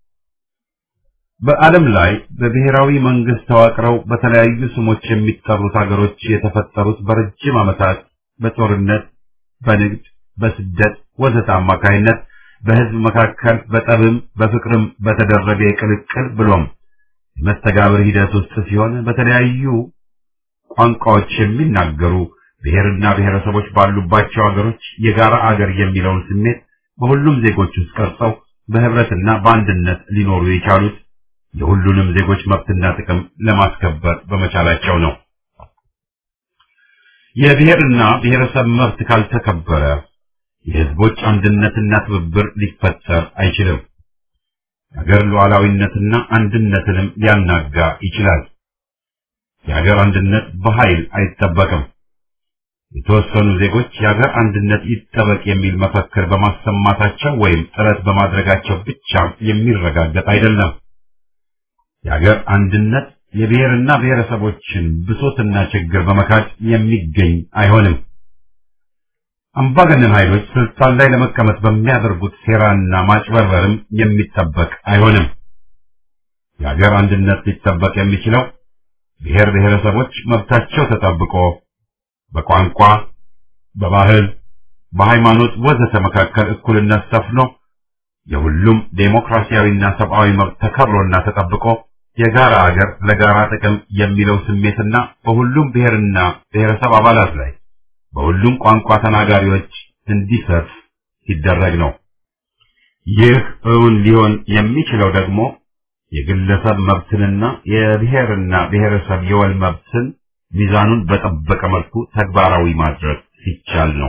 A: በዓለም ላይ በብሔራዊ መንግስት ተዋቅረው በተለያዩ ስሞች የሚጠሩት ሀገሮች የተፈጠሩት በረጅም ዓመታት በጦርነት፣ በንግድ፣ በስደት ወዘተ አማካይነት በህዝብ መካከል በጠብም በፍቅርም በተደረገ የቅልቅል ብሎም የመስተጋብር ሂደት ውስጥ ሲሆን በተለያዩ ቋንቋዎች የሚናገሩ ብሔርና ብሔረሰቦች ባሉባቸው ሀገሮች የጋራ አገር የሚለውን ስሜት በሁሉም ዜጎች ውስጥ ቀርጸው በህብረትና በአንድነት ሊኖሩ የቻሉት የሁሉንም ዜጎች መብትና ጥቅም ለማስከበር በመቻላቸው ነው። የብሔርና ብሔረሰብ መብት ካልተከበረ የህዝቦች አንድነትና ትብብር ሊፈጠር አይችልም። የሀገር ሉዓላዊነትና አንድነትንም ሊያናጋ ይችላል። የሀገር አንድነት በኃይል አይጠበቅም። የተወሰኑ ዜጎች የሀገር አንድነት ይጠበቅ የሚል መፈክር በማሰማታቸው ወይም ጥረት በማድረጋቸው ብቻ የሚረጋገጥ አይደለም። የሀገር አንድነት የብሔርና ብሔረሰቦችን ብሶትና ችግር በመካድ የሚገኝ አይሆንም። አምባገነን ኃይሎች ስልጣን ላይ ለመቀመጥ በሚያደርጉት ሴራና ማጭበርበርም የሚጠበቅ አይሆንም። የሀገር አንድነት ሊጠበቅ የሚችለው ብሔር ብሔረሰቦች መብታቸው ተጠብቆ በቋንቋ፣ በባህል፣ በሃይማኖት ወዘተ መካከል እኩልነት ሰፍኖ የሁሉም ዴሞክራሲያዊና ሰብአዊ መብት ተከብሮና ተጠብቆ የጋራ አገር ለጋራ ጥቅም የሚለው ስሜትና በሁሉም ብሔርና ብሔረሰብ አባላት ላይ በሁሉም ቋንቋ ተናጋሪዎች እንዲሰፍ ሲደረግ ነው። ይህ እውን ሊሆን የሚችለው ደግሞ የግለሰብ መብትንና የብሔርና ብሔረሰብ የወል መብትን ሚዛኑን በጠበቀ መልኩ ተግባራዊ ማድረግ ሲቻል ነው።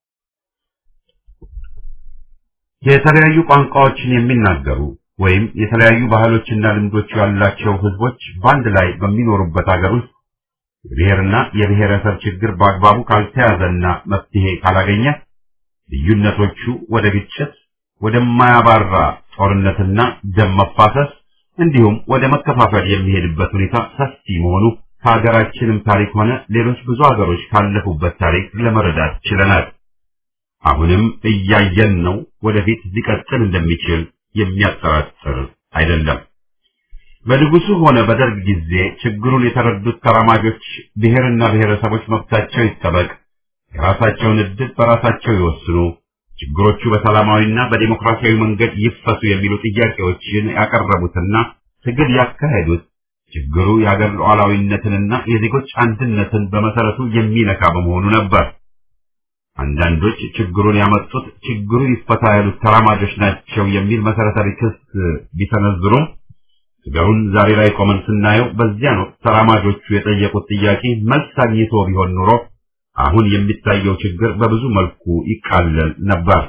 A: የተለያዩ ቋንቋዎችን የሚናገሩ ወይም የተለያዩ ባህሎችና ልምዶች ያላቸው ህዝቦች በአንድ ላይ በሚኖሩበት ሀገር ውስጥ የብሔርና የብሔረሰብ ችግር በአግባቡ ካልተያዘና መፍትሄ ካላገኘ ልዩነቶቹ ወደ ግጭት፣ ወደማያባራ ጦርነትና ደም መፋሰስ እንዲሁም ወደ መከፋፈል የሚሄድበት ሁኔታ ሰፊ መሆኑ ከሀገራችንም ታሪክ ሆነ ሌሎች ብዙ ሀገሮች ካለፉበት ታሪክ ለመረዳት ችለናል። አሁንም እያየን ነው። ወደፊት ሊቀጥል እንደሚችል የሚያጠራጥር አይደለም። በንጉሱ ሆነ በደርግ ጊዜ ችግሩን የተረዱት ተራማጆች ብሔርና ብሔረሰቦች መብታቸው ይጠበቅ፣ የራሳቸውን ዕድል በራሳቸው ይወስኑ፣ ችግሮቹ በሰላማዊና በዲሞክራሲያዊ መንገድ ይፈቱ የሚሉ ጥያቄዎችን ያቀረቡትና ትግል ያካሄዱት ችግሩ የአገር ሉዓላዊነትንና የዜጎች አንድነትን በመሰረቱ የሚነካ በመሆኑ ነበር። አንዳንዶች ችግሩን ያመጡት ችግሩ ይፈታ ያሉት ተራማጆች ናቸው የሚል መሰረታዊ ክስ ቢሰነዝሩም ነገሩን ዛሬ ላይ ቆመን ስናየው በዚያን ወቅት ተራማጆቹ የጠየቁት ጥያቄ መልስ አግኝቶ ቢሆን ኑሮ አሁን የሚታየው ችግር በብዙ መልኩ ይቃለል ነበር።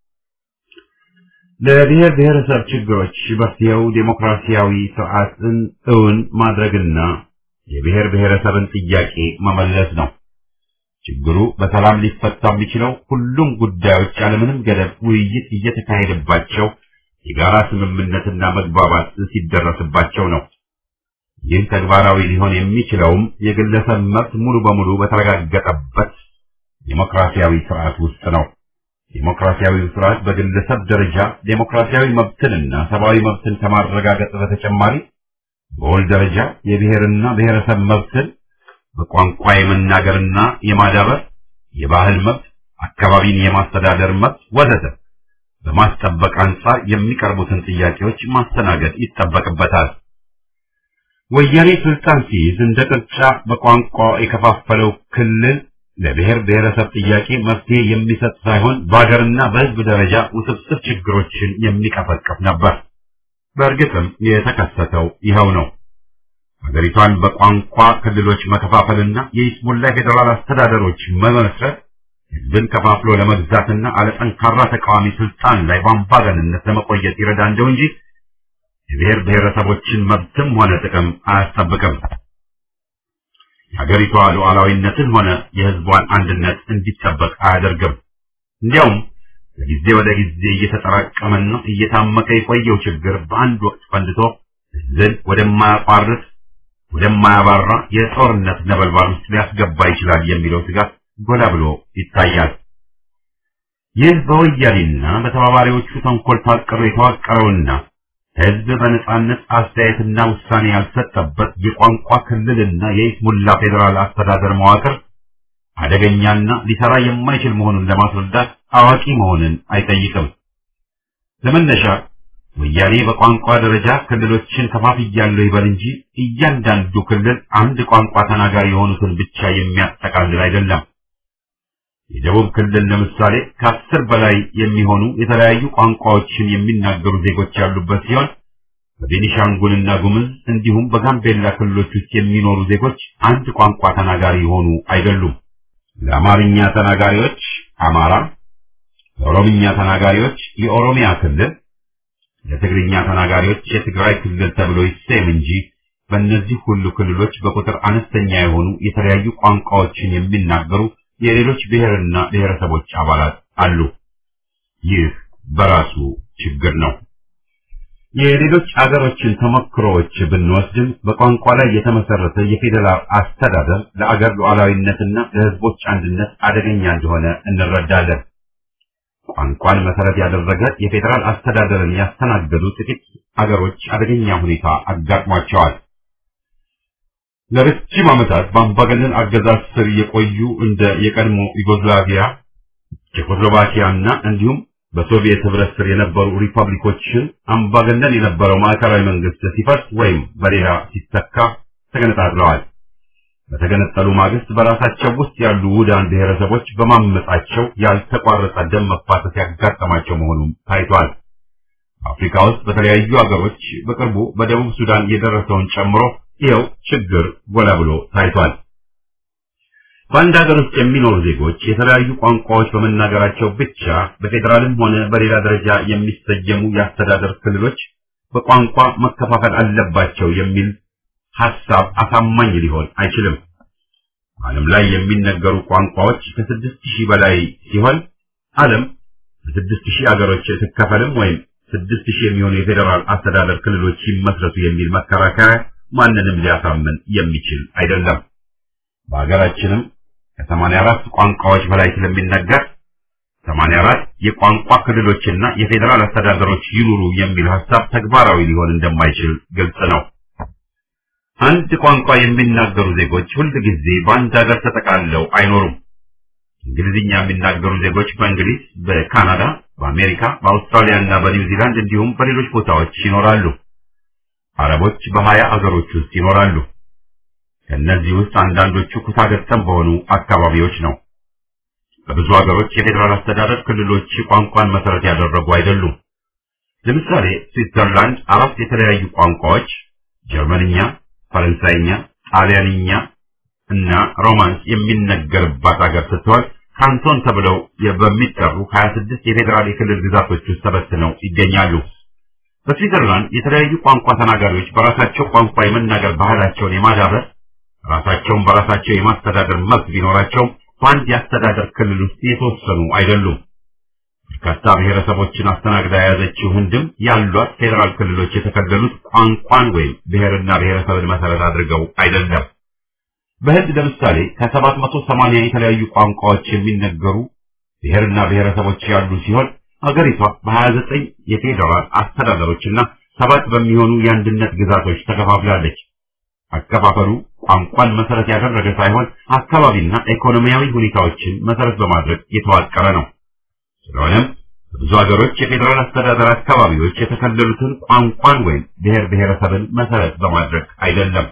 A: ለብሔር ብሔረሰብ ችግሮች መፍትሄው ዴሞክራሲያዊ ስርዓትን እውን ማድረግና የብሔር ብሔረሰብን ጥያቄ መመለስ ነው። ችግሩ በሰላም ሊፈታ የሚችለው ሁሉም ጉዳዮች ያለምንም ገደብ ውይይት እየተካሄደባቸው የጋራ ስምምነትና መግባባት ሲደረስባቸው ነው። ይህ ተግባራዊ ሊሆን የሚችለውም የግለሰብ መብት ሙሉ በሙሉ በተረጋገጠበት ዴሞክራሲያዊ ስርዓት ውስጥ ነው። ዴሞክራሲያዊ ስርዓት በግለሰብ ደረጃ ዴሞክራሲያዊ መብትንና ሰብአዊ መብትን ከማረጋገጥ በተጨማሪ በወል ደረጃ የብሔርና ብሔረሰብ መብትን በቋንቋ የመናገርና የማዳበር የባህል መብት፣ አካባቢን የማስተዳደር መብት ወዘተ በማስጠበቅ አንጻር የሚቀርቡትን ጥያቄዎች ማስተናገድ ይጠበቅበታል። ወያኔ ስልጣን ሲይዝ እንደ ቅርጫ በቋንቋ የከፋፈለው ክልል ለብሔር ብሔረሰብ ጥያቄ መፍትሄ የሚሰጥ ሳይሆን በሀገርና በሕዝብ ደረጃ ውስብስብ ችግሮችን የሚቀፈቅፍ ነበር። በእርግጥም የተከሰተው ይኸው ነው። ሀገሪቷን በቋንቋ ክልሎች መከፋፈልና የይስሙላ ፌዴራል አስተዳደሮች መመስረት ህዝብን ከፋፍሎ ለመግዛትና አለጠንካራ ተቃዋሚ ስልጣን ላይ በአምባገንነት ለመቆየት ይረዳ እንደው እንጂ የብሔር ብሔረሰቦችን መብትም ሆነ ጥቅም አያስጠብቅም። የሀገሪቷ ሉዓላዊነትን ሆነ የህዝቧን አንድነት እንዲጠበቅ አያደርግም። እንዲያውም ከጊዜ ወደ ጊዜ እየተጠራቀመና እየታመቀ የቆየው ችግር በአንድ ወቅት ፈንድቶ ህዝብን ወደማያቋርጥ ወደማያባራ የጦርነት ነበልባል ውስጥ ሊያስገባ ይችላል የሚለው ስጋት ጎላ ብሎ ይታያል። ይህ በወያኔና በተባባሪዎቹ ተንኮል ታቅሮ የተዋቀረውና ህዝብ በነጻነት አስተያየትና ውሳኔ ያልሰጠበት የቋንቋ ክልልና የይስሙላ ፌዴራል አስተዳደር መዋቅር አደገኛና ሊሰራ የማይችል መሆኑን ለማስረዳት አዋቂ መሆንን አይጠይቅም። ለመነሻ ወያኔ በቋንቋ ደረጃ ክልሎችን ከፋፍያለሁ ይበል እንጂ እያንዳንዱ ክልል አንድ ቋንቋ ተናጋሪ የሆኑትን ብቻ የሚያጠቃልል አይደለም። የደቡብ ክልል ለምሳሌ ከአስር በላይ የሚሆኑ የተለያዩ ቋንቋዎችን የሚናገሩ ዜጎች ያሉበት ሲሆን በቤኒሻንጉልና ጉምዝ እንዲሁም በጋምቤላ ክልሎች ውስጥ የሚኖሩ ዜጎች አንድ ቋንቋ ተናጋሪ የሆኑ አይደሉም። ለአማርኛ ተናጋሪዎች አማራ፣ ለኦሮምኛ ተናጋሪዎች የኦሮሚያ ክልል፣ ለትግርኛ ተናጋሪዎች የትግራይ ክልል ተብሎ ይሰየም እንጂ በእነዚህ ሁሉ ክልሎች በቁጥር አነስተኛ የሆኑ የተለያዩ ቋንቋዎችን የሚናገሩ የሌሎች ብሔርና ብሔረሰቦች አባላት አሉ። ይህ በራሱ ችግር ነው። የሌሎች አገሮችን ተሞክሮዎች ብንወስድም በቋንቋ ላይ የተመሰረተ የፌዴራል አስተዳደር ለአገር ሉዓላዊነትና ለሕዝቦች አንድነት አደገኛ እንደሆነ እንረዳለን። ቋንቋን መሰረት ያደረገ የፌዴራል አስተዳደርን ያስተናገዱ ጥቂት አገሮች አደገኛ ሁኔታ አጋጥሟቸዋል። ለረጅም ዓመታት በአምባገነን አገዛዝ ስር የቆዩ እንደ የቀድሞ ዩጎዝላቪያ፣ ቼኮስሎቫኪያና እንዲሁም በሶቪየት ህብረት ስር የነበሩ ሪፐብሊኮችን አምባገነን የነበረው ማዕከላዊ መንግስት ሲፈርስ ወይም በሌላ ሲተካ ተገነጣጥለዋል። በተገነጠሉ ማግስት በራሳቸው ውስጥ ያሉ ውዳን ብሔረሰቦች በማመጻቸው ያልተቋረጠ ደም መፋሰስ ያጋጠማቸው መሆኑም ታይቷል። አፍሪካ ውስጥ በተለያዩ ሀገሮች በቅርቡ በደቡብ ሱዳን የደረሰውን ጨምሮ ይኸው ችግር ጎላ ብሎ ታይቷል። በአንድ ሀገር ውስጥ የሚኖሩ ዜጎች የተለያዩ ቋንቋዎች በመናገራቸው ብቻ በፌዴራልም ሆነ በሌላ ደረጃ የሚሰየሙ የአስተዳደር ክልሎች በቋንቋ መከፋፈል አለባቸው የሚል ሐሳብ አሳማኝ ሊሆን አይችልም። ዓለም ላይ የሚነገሩ ቋንቋዎች ከስድስት ሺህ በላይ ሲሆን ዓለም በስድስት ሺህ አገሮች ትከፈልም ወይም ስድስት ሺህ የሚሆኑ የፌዴራል አስተዳደር ክልሎች ይመስረቱ የሚል መከራከሪያ ማንንም ሊያሳምን የሚችል አይደለም። በሀገራችንም ከሰማንያ አራት ቋንቋዎች በላይ ስለሚነገር ሰማንያ አራት የቋንቋ ክልሎችና የፌዴራል አስተዳደሮች ይኑሩ የሚል ሐሳብ ተግባራዊ ሊሆን እንደማይችል ግልጽ ነው። አንድ ቋንቋ የሚናገሩ ዜጎች ሁል ጊዜ በአንድ ሀገር ተጠቃልለው አይኖሩም። እንግሊዝኛ የሚናገሩ ዜጎች በእንግሊዝ፣ በካናዳ፣ በአሜሪካ፣ በአውስትራሊያ እና በኒውዚላንድ እንዲሁም በሌሎች ቦታዎች ይኖራሉ። አረቦች በሀያ አገሮች ውስጥ ይኖራሉ። ከእነዚህ ውስጥ አንዳንዶቹ ኩታገጠም በሆኑ አካባቢዎች ነው። በብዙ ሀገሮች የፌዴራል አስተዳደር ክልሎች ቋንቋን መሰረት ያደረጉ አይደሉም። ለምሳሌ ስዊትዘርላንድ አራት የተለያዩ ቋንቋዎች ጀርመንኛ፣ ፈረንሳይኛ፣ ጣሊያንኛ እና ሮማንስ የሚነገርባት ሀገር ስትሆን ካንቶን ተብለው በሚጠሩ 26 የፌዴራል የክልል ግዛቶች ውስጥ ተበትነው ይገኛሉ። በስዊትዘርላንድ የተለያዩ ቋንቋ ተናጋሪዎች በራሳቸው ቋንቋ የመናገር ባህላቸውን የማዳበር ራሳቸውን በራሳቸው የማስተዳደር መብት ቢኖራቸውም በአንድ የአስተዳደር ክልል ውስጥ የተወሰኑ አይደሉም። በርካታ ብሔረሰቦችን አስተናግዳ የያዘችው ህንድም ያሏት ፌዴራል ክልሎች የተከለሉት ቋንቋን ወይም ብሔርና ብሔረሰብን መሰረት አድርገው አይደለም። በህንድ ለምሳሌ ከሰባት መቶ ሰማንያ የተለያዩ ቋንቋዎች የሚነገሩ ብሔርና ብሔረሰቦች ያሉ ሲሆን አገሪቷ በሀያ ዘጠኝ የፌዴራል አስተዳደሮችና ሰባት በሚሆኑ የአንድነት ግዛቶች ተከፋፍላለች። አከፋፈሉ ቋንቋን መሰረት ያደረገ ሳይሆን አካባቢና ኢኮኖሚያዊ ሁኔታዎችን መሰረት በማድረግ የተዋቀረ ነው። ስለሆነም በብዙ ሀገሮች የፌዴራል አስተዳደር አካባቢዎች የተከለሉትን ቋንቋን ወይም ብሔር ብሔረሰብን መሰረት በማድረግ አይደለም።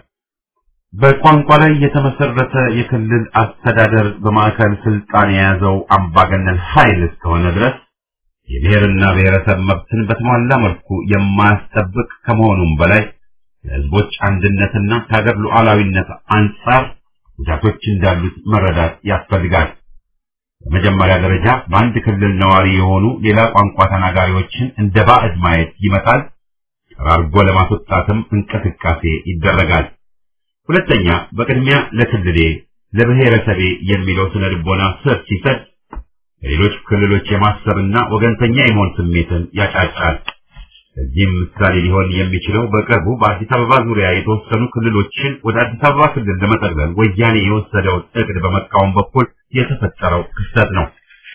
A: በቋንቋ ላይ የተመሰረተ የክልል አስተዳደር በማዕከል ስልጣን የያዘው አምባገነን ኃይል እስከሆነ ድረስ የብሔርና ብሔረሰብ መብትን በተሟላ መልኩ የማያስጠብቅ ከመሆኑም በላይ ለሕዝቦች አንድነትና ከሀገር ሉዓላዊነት አንጻር ጉዳቶች እንዳሉት መረዳት ያስፈልጋል። በመጀመሪያ ደረጃ በአንድ ክልል ነዋሪ የሆኑ ሌላ ቋንቋ ተናጋሪዎችን እንደ ባዕድ ማየት ይመጣል። ጠራርጎ ለማስወጣትም እንቅስቃሴ ይደረጋል። ሁለተኛ፣ በቅድሚያ ለክልሌ ለብሔረሰቤ የሚለው ስነ ልቦና ስር ሲሰድ ለሌሎች ክልሎች የማሰብና ወገንተኛ የመሆን ስሜትን ያጫጫል። ለዚህም ምሳሌ ሊሆን የሚችለው በቅርቡ በአዲስ አበባ ዙሪያ የተወሰኑ ክልሎችን ወደ አዲስ አበባ ክልል ለመጠቅለል ወያኔ የወሰደውን እቅድ በመቃወም በኩል የተፈጠረው ክስተት ነው።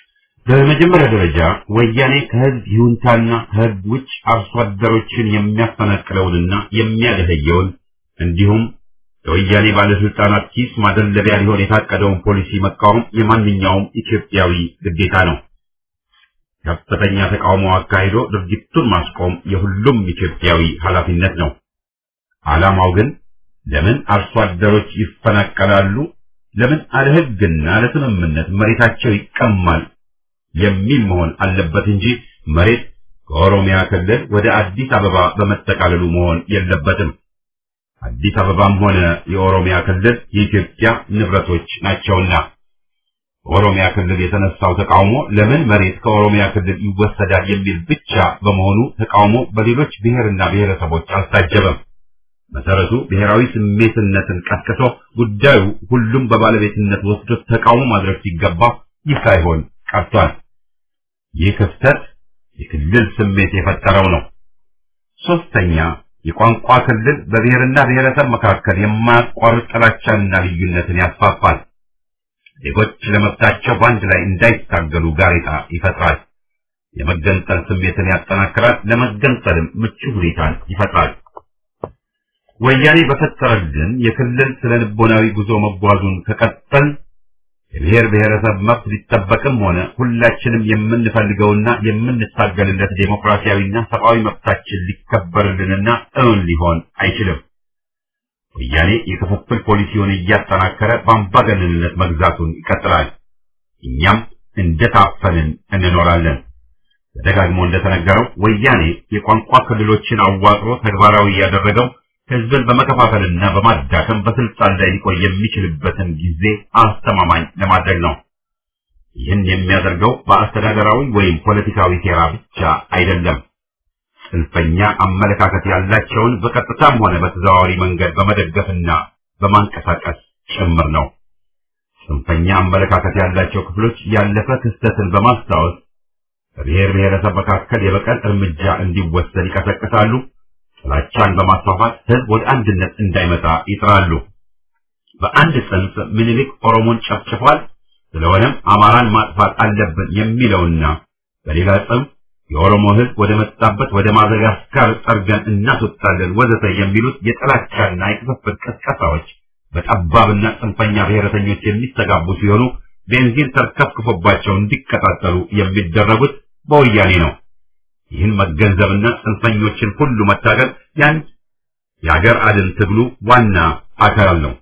A: በመጀመሪያ ደረጃ ወያኔ ከህዝብ ይሁንታና ከህዝብ ውጭ አርሶ አደሮችን የሚያፈናቅለውንና የሚያደህየውን እንዲሁም የወያኔ ባለስልጣናት ኪስ ማደለቢያ ሊሆን የታቀደውን ፖሊሲ መቃወም የማንኛውም ኢትዮጵያዊ ግዴታ ነው። ከፍተኛ ተቃውሞ አካሂዶ ድርጊቱን ማስቆም የሁሉም ኢትዮጵያዊ ኃላፊነት ነው። ዓላማው ግን ለምን አርሶ አደሮች ይፈናቀላሉ፣ ለምን አለ ህግና ለስምምነት መሬታቸው ይቀማል የሚል መሆን አለበት እንጂ መሬት ከኦሮሚያ ክልል ወደ አዲስ አበባ በመጠቃለሉ መሆን የለበትም። አዲስ አበባም ሆነ የኦሮሚያ ክልል የኢትዮጵያ ንብረቶች ናቸውና በኦሮሚያ ክልል የተነሳው ተቃውሞ ለምን መሬት ከኦሮሚያ ክልል ይወሰዳል የሚል ብቻ በመሆኑ ተቃውሞ በሌሎች ብሔርና ብሔረሰቦች አልታጀበም። መሰረቱ ብሔራዊ ስሜትነትን ቀስቅሶ ጉዳዩ ሁሉም በባለቤትነት ወስዶ ተቃውሞ ማድረግ ሲገባ ይህ ሳይሆን ቀርቷል። ይህ ክፍተት የክልል ስሜት የፈጠረው ነው። ሶስተኛ የቋንቋ ክልል በብሔርና ብሔረሰብ መካከል የማያቋርጥ ጥላቻንና ልዩነትን ያስፋፋል። ዜጎች ለመብታቸው በአንድ ላይ እንዳይታገሉ ጋሬጣ ይፈጥራል። የመገንጠል ስሜትን ያጠናክራል፣ ለመገንጠልም ምቹ ሁኔታን ይፈጥራል። ወያኔ በፈጠረልን የክልል ስነ ልቦናዊ ጉዞ መጓዙን ከቀጠል የብሔር ብሔረሰብ መብት ሊጠበቅም ሆነ ሁላችንም የምንፈልገውና የምንታገልለት ዴሞክራሲያዊና ሰብአዊ መብታችን ሊከበርልንና እውን ሊሆን አይችልም። ወያኔ የክፍፍል ፖሊሲውን እያጠናከረ በአምባገነንነት መግዛቱን ይቀጥላል። እኛም እንደታፈንን እንኖራለን። ተደጋግሞ እንደተነገረው ወያኔ የቋንቋ ክልሎችን አዋቅሮ ተግባራዊ ያደረገው ህዝብን በመከፋፈልና በማዳከም በስልጣን ላይ ሊቆይ የሚችልበትን ጊዜ አስተማማኝ ለማድረግ ነው። ይህን የሚያደርገው በአስተዳደራዊ ወይም ፖለቲካዊ ሴራ ብቻ አይደለም። ጽንፈኛ አመለካከት ያላቸውን በቀጥታም ሆነ በተዘዋዋሪ መንገድ በመደገፍና በማንቀሳቀስ ጭምር ነው። ጽንፈኛ አመለካከት ያላቸው ክፍሎች ያለፈ ክስተትን በማስታወስ በብሔር ብሔረሰብ መካከል የበቀል እርምጃ እንዲወሰድ ይቀሰቅሳሉ። ጥላቻን በማስፋፋት ህዝብ ወደ አንድነት እንዳይመጣ ይጥራሉ። በአንድ ጽንፍ ምኒልክ ኦሮሞን ጨፍጭፏል፣ ስለሆነም አማራን ማጥፋት አለብን የሚለውና በሌላ ጽንፍ የኦሮሞ ህዝብ ወደ መጣበት ወደ ማዘጋስካር ጠርገን እናስወጣለን ወዘተ የሚሉት የጥላቻና የክፍፍል ቅስቀሳዎች በጠባብና ጽንፈኛ ብሔረተኞች የሚስተጋቡ ሲሆኑ ቤንዚን ተርከፍክፎባቸው እንዲቀጣጠሉ የሚደረጉት በወያኔ ነው። ይህን መገንዘብና ጽንፈኞችን ሁሉ መታገል ያንድ የአገር አድን ትግሉ ዋና አካል ነው።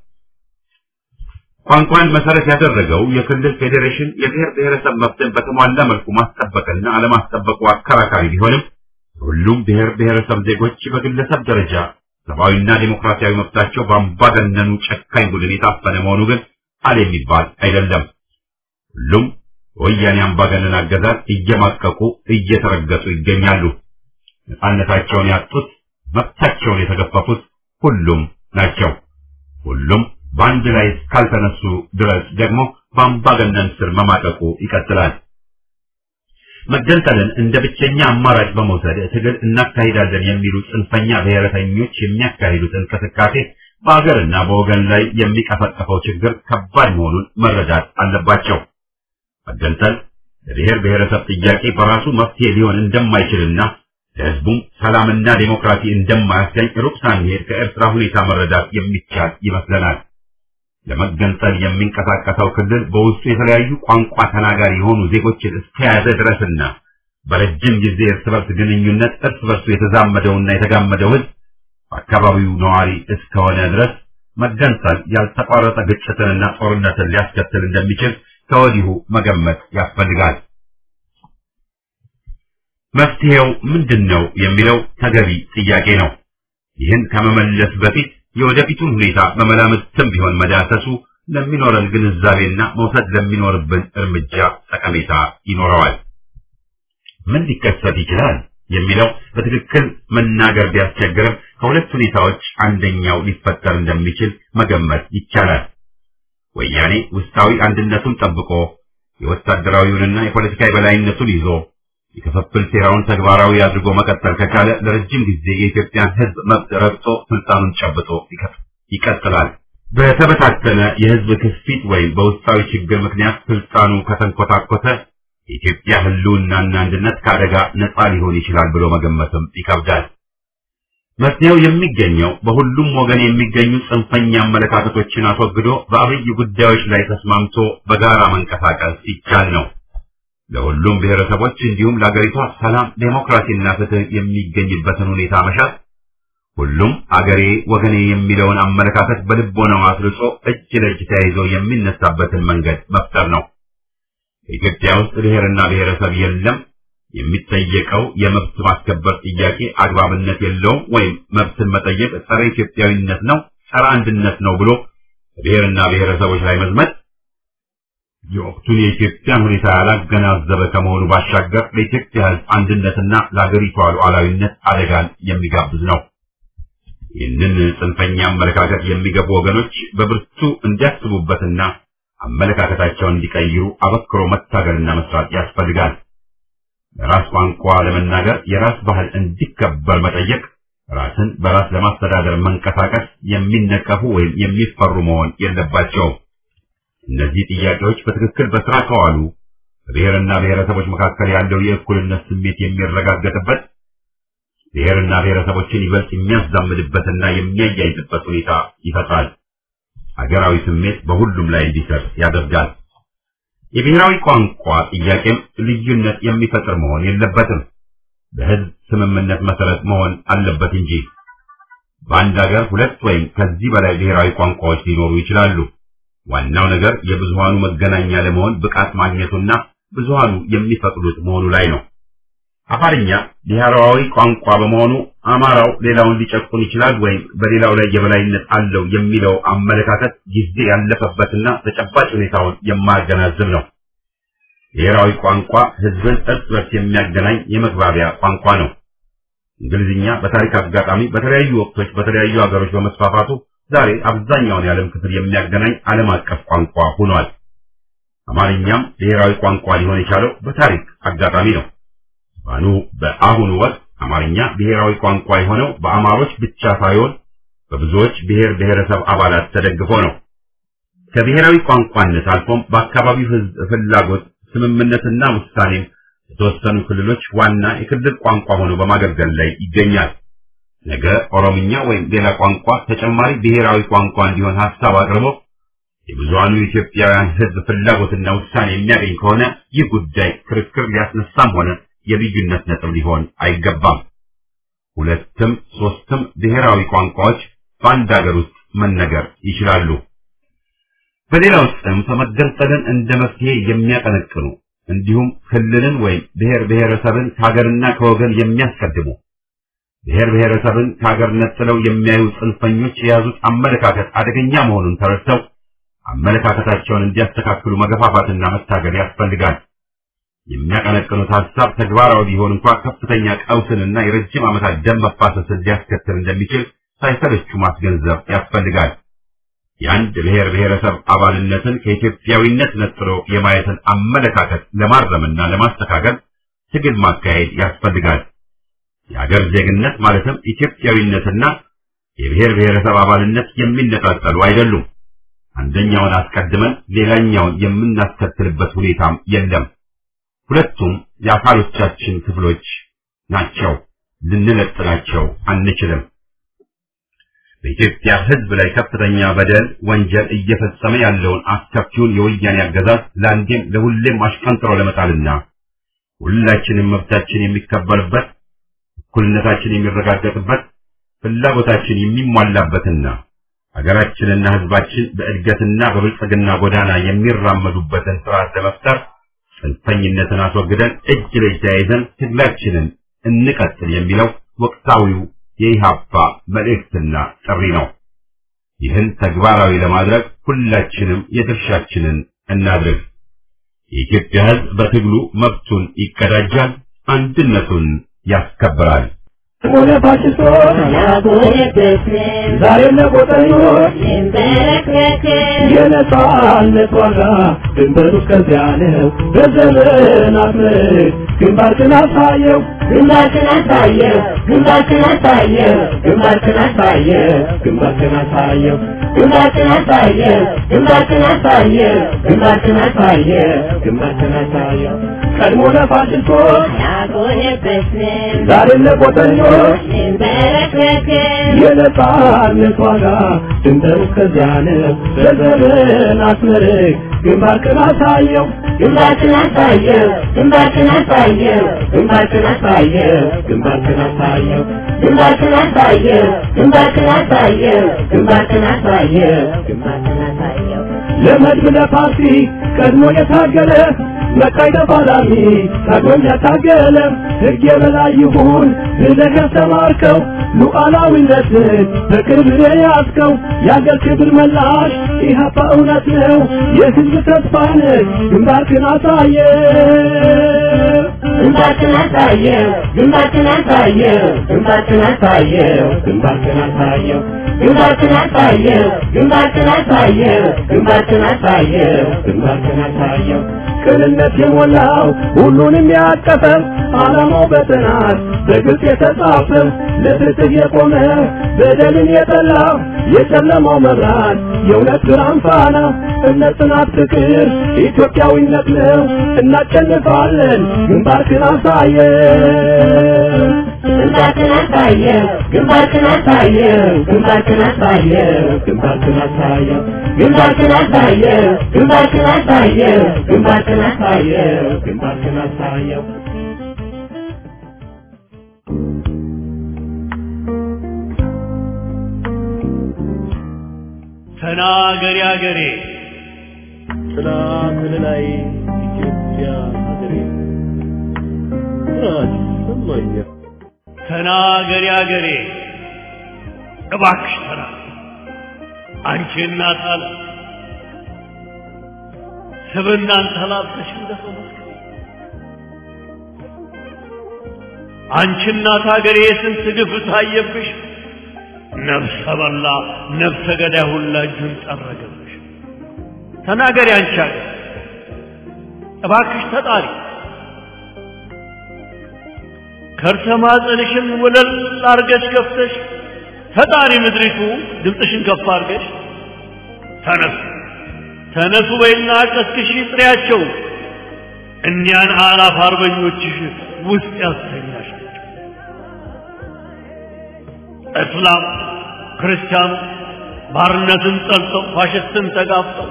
A: ቋንቋን መሰረት ያደረገው የክልል ፌዴሬሽን የብሔር ብሔረሰብ መብትን በተሟላ መልኩ ማስጠበቅና አለማስጠበቁ አከራካሪ ቢሆንም ሁሉም ብሔር ብሔረሰብ ዜጎች በግለሰብ ደረጃ ሰብአዊና ዴሞክራሲያዊ መብታቸው በአምባገነኑ ጨካኝ ቡድን የታፈነ መሆኑ ግን አለ የሚባል አይደለም። ሁሉም ወያኔ አምባገነን አገዛዝ እየማቀቁ እየተረገጡ ይገኛሉ። ነፃነታቸውን ያጡት፣ መብታቸውን የተገፈፉት ሁሉም ናቸው። ሁሉም በአንድ ላይ እስካልተነሱ ድረስ ደግሞ በአምባገነን ስር መማቀቁ ይቀጥላል። መገንጠልን እንደ ብቸኛ አማራጭ በመውሰድ ትግል እናካሂዳለን የሚሉ ጽንፈኛ ብሔረተኞች የሚያካሂዱት እንቅስቃሴ በአገርና በወገን ላይ የሚቀፈቀፈው ችግር ከባድ መሆኑን መረዳት አለባቸው። መገንጠል ለብሔር ብሔረሰብ ጥያቄ በራሱ መፍትሄ ሊሆን እንደማይችልና ለሕዝቡም ሰላምና ዴሞክራሲ እንደማያስገኝ ሩቅ ሳንሄድ ከኤርትራ ሁኔታ መረዳት የሚቻል ይመስለናል። ለመገንጠል የሚንቀሳቀሰው ክልል በውስጡ የተለያዩ ቋንቋ ተናጋሪ የሆኑ ዜጎችን እስከያዘ ድረስና በረጅም ጊዜ እርስ በርስ ግንኙነት እርስ በርሱ የተዛመደውና የተጋመደው ሕዝብ በአካባቢው ነዋሪ እስከሆነ ድረስ መገንጠል ያልተቋረጠ ግጭትንና ጦርነትን ሊያስከትል እንደሚችል ከወዲሁ መገመት ያስፈልጋል። መፍትሄው ምንድን ነው የሚለው ተገቢ ጥያቄ ነው። ይህን ከመመለስ በፊት የወደፊቱን ሁኔታ በመላምትም ቢሆን መዳሰሱ ለሚኖረን ግንዛቤና መውሰድ ለሚኖርብን እርምጃ ጠቀሜታ ይኖረዋል። ምን ሊከሰት ይችላል የሚለው በትክክል መናገር ቢያስቸግርም ከሁለት ሁኔታዎች አንደኛው ሊፈጠር እንደሚችል መገመት ይቻላል። ወያኔ ውስጣዊ አንድነቱን ጠብቆ የወታደራዊውንና የፖለቲካ የበላይነቱን ይዞ የክፍፍል ሴራውን ተግባራዊ አድርጎ መቀጠል ከቻለ ለረጅም ጊዜ የኢትዮጵያን ሕዝብ መብት ረግጦ ስልጣኑን ጨብጦ ይቀጥላል። በተበታተነ የሕዝብ ክፊት ወይም በውስጣዊ ችግር ምክንያት ስልጣኑ ከተንኮታኮተ የኢትዮጵያ ሕልውናና አንድነት ከአደጋ ነፃ ሊሆን ይችላል ብሎ መገመትም ይከብዳል። መፍትሄው የሚገኘው በሁሉም ወገን የሚገኙ ጽንፈኛ አመለካከቶችን አስወግዶ በአብይ ጉዳዮች ላይ ተስማምቶ በጋራ መንቀሳቀስ ይቻል ነው። ለሁሉም ብሔረሰቦች እንዲሁም ለአገሪቷ ሰላም፣ ዴሞክራሲና ፍትህ የሚገኝበትን ሁኔታ መሻት፣ ሁሉም አገሬ ወገኔ የሚለውን አመለካከት በልቦናው አስርጾ እጅ ለእጅ ተያይዞ የሚነሳበትን መንገድ መፍጠር ነው። በኢትዮጵያ ውስጥ ብሔርና ብሔረሰብ የለም። የሚጠየቀው የመብት ማስከበር ጥያቄ አግባብነት የለውም ወይም መብትን መጠየቅ ጸረ ኢትዮጵያዊነት ነው፣ ጸረ አንድነት ነው ብሎ ብሔርና ብሔረሰቦች ላይ መዝመት የወቅቱን የኢትዮጵያን ሁኔታ ያላገናዘበ ከመሆኑ ባሻገር ለኢትዮጵያ ሕዝብ አንድነትና ለአገሪቷ ሉዓላዊነት አደጋን የሚጋብዝ ነው። ይህንን ጽንፈኛ አመለካከት የሚገቡ ወገኖች በብርቱ እንዲያስቡበትና አመለካከታቸውን እንዲቀይሩ አበክሮ መታገልና መስራት ያስፈልጋል። በራስ ቋንቋ ለመናገር የራስ ባህል እንዲከበር መጠየቅ፣ ራስን በራስ ለማስተዳደር መንቀሳቀስ የሚነቀፉ ወይም የሚፈሩ መሆን የለባቸውም። እነዚህ ጥያቄዎች በትክክል በስራ ከዋሉ በብሔርና ብሔረሰቦች መካከል ያለው የእኩልነት ስሜት የሚረጋገጥበት ብሔርና ብሔረሰቦችን ይበልጥ የሚያዛምድበትና የሚያያይዝበት ሁኔታ ይፈጥራል። ሀገራዊ ስሜት በሁሉም ላይ እንዲሰር ያደርጋል። የብሔራዊ ቋንቋ ጥያቄም ልዩነት የሚፈጥር መሆን የለበትም። በህዝብ ስምምነት መሰረት መሆን አለበት እንጂ በአንድ ሀገር ሁለት ወይም ከዚህ በላይ ብሔራዊ ቋንቋዎች ሊኖሩ ይችላሉ። ዋናው ነገር የብዙሃኑ መገናኛ ለመሆን ብቃት ማግኘቱና ብዙሃኑ የሚፈቅዱት መሆኑ ላይ ነው። አፋርኛ ብሔራዊ ቋንቋ በመሆኑ አማራው ሌላውን ሊጨቁን ይችላል ወይም በሌላው ላይ የበላይነት አለው የሚለው አመለካከት ጊዜ ያለፈበትና ተጨባጭ ሁኔታውን የማያገናዝብ ነው። ብሔራዊ ቋንቋ ህዝብን እርስ በርስ የሚያገናኝ የመግባቢያ ቋንቋ ነው። እንግሊዝኛ በታሪክ አጋጣሚ በተለያዩ ወቅቶች በተለያዩ ሀገሮች በመስፋፋቱ ዛሬ አብዛኛውን የዓለም ክፍል የሚያገናኝ ዓለም አቀፍ ቋንቋ ሆኗል። አማርኛም ብሔራዊ ቋንቋ ሊሆን የቻለው በታሪክ አጋጣሚ ነው። ባኑ በአሁኑ ወቅት አማርኛ ብሔራዊ ቋንቋ የሆነው በአማሮች ብቻ ሳይሆን በብዙዎች ብሔር ብሔረሰብ አባላት ተደግፎ ነው። ከብሔራዊ ቋንቋነት አልፎም በአካባቢው ህዝብ ፍላጎት ስምምነትና ውሳኔም የተወሰኑ ክልሎች ዋና የክልል ቋንቋ ሆኖ በማገልገል ላይ ይገኛል። ነገ ኦሮምኛ ወይም ሌላ ቋንቋ ተጨማሪ ብሔራዊ ቋንቋ እንዲሆን ሀሳብ አቅርቦ የብዙሃኑ ኢትዮጵያውያን ህዝብ ፍላጎትና ውሳኔ የሚያገኝ ከሆነ ይህ ጉዳይ ክርክር ሊያስነሳም ሆነ የልዩነት ነጥብ ሊሆን አይገባም። ሁለትም ሶስትም ብሔራዊ ቋንቋዎች በአንድ ሀገር ውስጥ መነገር ይችላሉ። በሌላው ጽንፍ መገንጠልን እንደ መፍትሄ የሚያቀነቅኑ እንዲሁም ክልልን ወይም ብሔር ብሔረሰብን ከሀገርና ከወገን የሚያስቀድሙ ብሔር ብሔረሰብን ከሀገር ነጥለው የሚያዩ ጽንፈኞች የያዙት አመለካከት አደገኛ መሆኑን ተረድተው አመለካከታቸውን እንዲያስተካክሉ መገፋፋትና መታገል ያስፈልጋል። የሚያቀነቅኑት ሀሳብ ተግባራዊ ቢሆን እንኳ ከፍተኛ ቀውስንና የረጅም ዓመታት ደም መፋሰስን ሊያስከትል እንደሚችል ሳይሰለቹ ማስገንዘብ ያስፈልጋል። የአንድ ብሔር ብሔረሰብ አባልነትን ከኢትዮጵያዊነት ነጥሎ የማየትን አመለካከት ለማረምና ለማስተካከል ትግል ማካሄድ ያስፈልጋል። የአገር ዜግነት ማለትም ኢትዮጵያዊነትና የብሔር ብሔረሰብ አባልነት የሚነጣጠሉ አይደሉም። አንደኛውን አስቀድመን ሌላኛውን የምናስከትልበት ሁኔታም የለም። ሁለቱም የአካሎቻችን ክፍሎች ናቸው። ልንለጥላቸው አንችልም። በኢትዮጵያ ሕዝብ ላይ ከፍተኛ በደል፣ ወንጀል እየፈጸመ ያለውን አስከፊውን የወያኔ አገዛዝ ለአንዴም ለሁሌም አሽቀንጥሮ ለመጣልና ሁላችንም መብታችን የሚከበርበት እኩልነታችን የሚረጋገጥበት ፍላጎታችን የሚሟላበትና ሀገራችንና ሕዝባችን በእድገትና በብልጽግና ጎዳና የሚራመዱበትን ስርዓት ለመፍጠር ጽንፈኝነትን አስወግደን እጅ ለእጅ ተያይዘን ትግላችንን እንቀጥል የሚለው ወቅታዊው የኢሃፓ መልእክትና ጥሪ ነው። ይህን ተግባራዊ ለማድረግ ሁላችንም የድርሻችንን እናድርግ። የኢትዮጵያ ሕዝብ በትግሉ መብቱን ይቀዳጃል፣ አንድነቱን ያስከብራል።
E: ሆነ ፋሽስቶች ዛሬም ለቆጠኞች የነጻነት ዋጋ ድንበሩ እስከዚያ ነው። በዘመናት ምርት ግንባርክን አሳየው
F: ግንባርክን አሳየው ግንባርክን አሳየው
E: ግንባርክን አሳየው ግንባርክን አሳየው
F: ግንባርክን አሳየው ግንባርክን አሳየው
E: ግንባርክን አሳየው ግንባርክን አሳየው ቀድሞ ለፋሽስቶች
F: ያጎነበስን
E: ዛሬም ለቆጠኞች
F: እንበረከክን
E: የነጻነት ዋጋ ድንበሩ እስከዚያ ነው። በዘመናት ምርት ግንባርክን አሳየው
F: ግንባርክን አሳየው ግንባርክን አሳየው
E: ግንባርክን አሳየው ግንባርክን አሳየው
F: ግንባርክን አሳየው ግንባርክን አሳየው
E: ግንባርክን አሳየው
F: ግንባርክን አሳየው
E: ለመድብ ለፓርቲ ቀድሞ የታገለ መቃይ ተፋላሚ ታግሎም ያታገለ ሕግ የበላይ ይሁን ብለህ ያስተማርከው ሉዓላዊነትን በቅርብ የያዝከው የአገር ክብር መላሽ ኢህአፓ እውነት ነው የሕዝብ ተስፋ ነህ ግንባርክን አሳየ
F: ግንባርክን አሳየው ግንባርክን አሳየው ግንባርክን አሳየው ግንባርክን አሳየው ግንባርክን አሳየው ግንባርክን አሳየው ግንባርክን አሳየው ግንባርክን አሳየው
E: ቅንነት የሞላው ሁሉንም ያቀፈ ዓላማው በጥናት በግልጽ የተጻፈ ለፍትህ የቆመ በደልን የጠላ የጨለማው መብራት የእውነት ብርሃን ፋና እምነት፣ ጽናት፣ ፍቅር ኢትዮጵያዊነት ነው። እናሸንፋለን። ግንባርክን አሳየን።
F: ግንባርክን አሳየው ግንባርክን አሳየው ግንባርክን አሳየው ግንባርክን አሳየው ግንባርክን አሳየው ግንባርክን አሳየው ግንባርክን አሳየው ግንባርክን አሳየው
G: ተናገሪ አገሬ
E: ጥላ ከለላይ ኢትዮጵያ ሀገሬ ኩራት ይሰማኛል።
G: ተናገሪ አገሬ እባክሽ ተና አንቺ እናት አለ ስብናን ተላብሰሽ እንደሰው መስክሪ አንቺ እናት አገሬ የስንት ግፍ ታየብሽ ነፍሰ በላ ነፍሰ ገዳይ ሁላ እጁን ጠረገብሽ ተናገሪ አንቺ አገር እባክሽ ተጣሪ ከርሰ ማህፀንሽን ወለል አርገሽ ከፍተሽ ተጣሪ ምድሪቱ ድምፅሽን ከፍ አርገሽ ተነሱ ተነሱ በይና ቀስቅሽ ጥሪያቸው እኒያን አላፍ አርበኞችሽ ውስጥ ያስተኛሻቸው እስላም ክርስቲያኑ ባርነትን ጠልተው ፋሽስትን ተጋፍጠው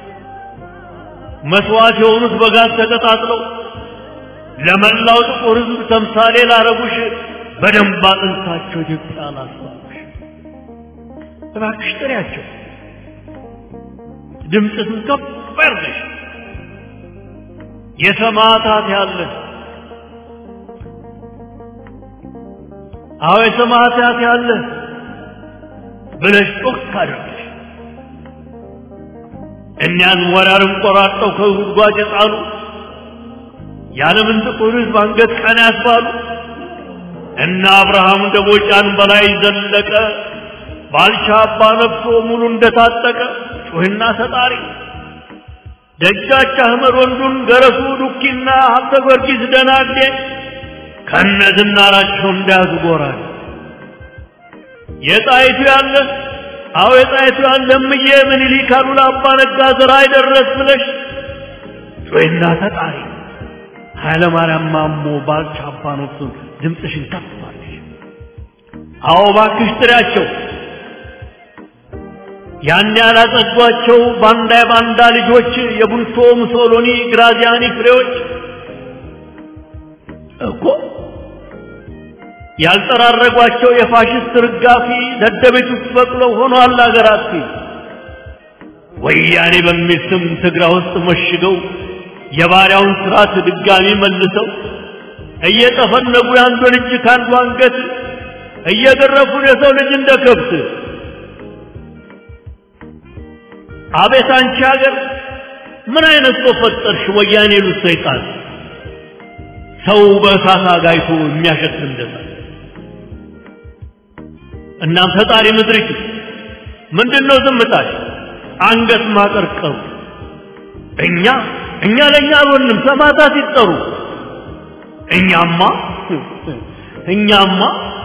G: መስዋዕት የሆኑት በጋዝ ተቀጣጥለው ለመላው ጥቁር ሕዝብ ተምሳሌ ላረጉሽ በደንብ አጥንታቸው ኢትዮጵያ ላስባሉሽ እባክሽ ጥሪያቸው ድምፅትን ከፍ ያርገሽ የሰማዕታት ያለህ አዎ የሰማዕታት ያለህ ብለሽ ጮክ አድርገሽ እኒያን ወራርን ቆራርጠው ከጉድጓድ የጣሉ የዓለምን ጥቁር ሕዝብ አንገት ቀና ያስባሉ እና አብርሃም ደቦጫን በላይ ዘለቀ ባልቻ አባ ነፍሶ ሙሉ እንደታጠቀ ጩህና ተጣሪ ደጃች አህመድ ወንዱን ገረሱ ዱኪና ሀብተ ጊዮርጊስ ደናግዴ ከነዝናራቸው እንዳያዙ ጎራል የጣይቱ ያለ አዎ የጣይቱ ያለ እምዬ ምኒልክ አሉላ አባ ነጋ ዘራ አይደረስ ብለሽ ጩህና ተጣሪ ኃይለ ማርያም ማሞ ባልቻ አባ ነፍሱን ድምፅሽን ከፍ አድርጊ። አዎ እባክሽ ጥሪያቸው ያን ያላጸዷቸው ባንዳ የባንዳ ልጆች የቡልቶ ሙሶሎኒ ግራዚያኒ ፍሬዎች እኮ ያልጠራረጓቸው የፋሽስት ርጋፊ ደደቤት ውስጥ በቅለው ሆኗል አገራት ወያኔ በሚል ስም ትግራ ውስጥ መሽገው የባሪያውን ስርዓት ድጋሚ መልሰው እየጠፈነጉ የአንዱን እጅ ከአንዱ አንገት እየገረፉን የሰው ልጅ እንደ ከብት አቤት አንቺ ሀገር ምን አይነት ሰው ፈጠርሽ? ወያኔ ሉት ሰይጣን ሰው በእሳት አጋይቶ የሚያሸት እንደዛ። እናም ፈጣሪ ምድሪቱ ምንድን ነው ዝምታሽ? አንገት ማቀርቀሩ እኛ እኛ ለእኛ አልሆንም ሰማዕታት ይጠሩ እኛማ እኛማ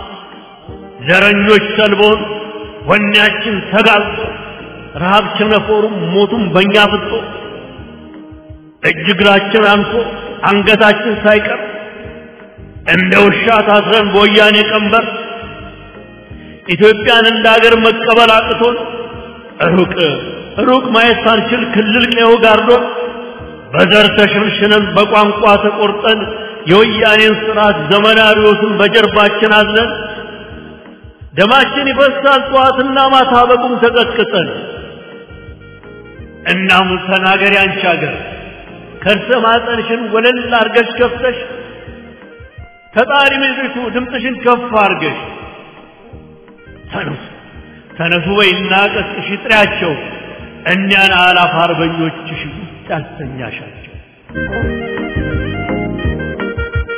G: ዘረኞች ሰልቦን ወኔያችን ተጋልጦ ረሃብ ቸነፈሩም ሞቱም በእኛ ፍጦ እጅ እግራችን አንሶ አንገታችን ሳይቀር እንደ ውሻ ታስረን በወያኔ ቀንበር ኢትዮጵያን እንደ ሀገር መቀበል አቅቶን ሩቅ ሩቅ ማየት ሳንችል ክልል ቀዮ ጋርዶን በዘር ተሸንሽነን በቋንቋ ተቆርጠን የወያኔን ስርዓት ዘመናዊዎትን በጀርባችን አዝለን ደማችን ይፈሳል ጠዋትና ማታ በቁም ተቀጥቅጠን እናም ተናገሪ አንቺ ሀገር ከርሰ ማጠንሽን ወለል አርገሽ ከፍተሽ ተጣሪ ምድሪቱ ድምፅሽን ከፍ አርገሽ ተነሱ ተነሱ በይና ቀስቅሽ ጥሪያቸው እኒያን አላፍ አርበኞችሽ ውስጥ ያስተኛሻቸው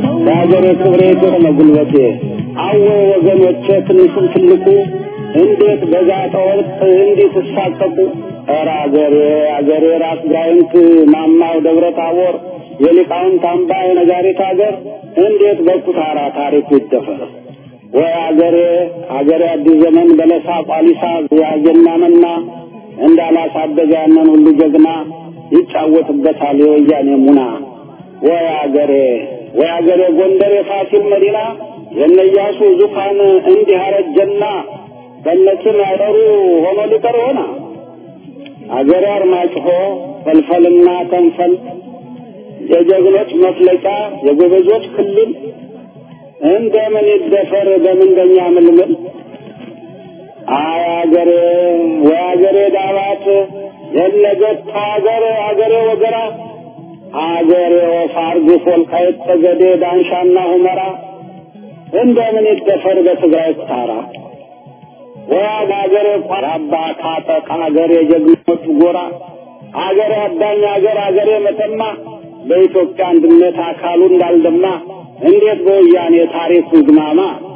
H: በሀገሬ ክብሬ የሆነ ጉልበቴ አወ ወገኖቼ ትንሹም ትልቁ እንዴት በዛተ ወርቅ እንዲህ ትሳቀቁ ኧረ አገሬ አገሬ ራስ ጋይንት ማማው ደብረ ታቦር የሊቃውንት አምባ የነጋሪት አገር እንዴት በኩታራ ታሪኩ ይደፈር ወይ አገሬ አገሬ አዲስ ዘመን በለሳ ቋሊሳ ያየና መና እንዳላሳደገ ያንን ሁሉ ጀግና ይጫወትበታል የወያኔ ሙና ወይ አገሬ ወይ አገሬ ጎንደር የፋሲል መዲና የነያሱ ዙፋን እንዲህ አረጀና በነችን ያጠሩ ሆኖ ሊቀር ሆና አገሬ አርማጭሆ ፈልፈልና ተንፈል የጀግኖች መፍለቂያ የጎበዞች ክልል እንደምን ይደፈር በምንደኛ ምልምል አይ አገሬ ወይ አገሬ ዳባት የነገት አገሬ አገሬ ወገራ አገሬ ወፋርግ ወልቃይት ጠገዴ ዳንሻና ሁመራ እንደምን ይደፈር በትግራይ ኩታራ ወይ አገሬ ቋራባ ካጠቅ አገሬ ጀግኖች ጎራ አገሬ አዳኝ አገር አገሬ መተማ በኢትዮጵያ አንድነት አካሉ እንዳልደማ እንዴት በወያኔ ታሪኩ ይግማማ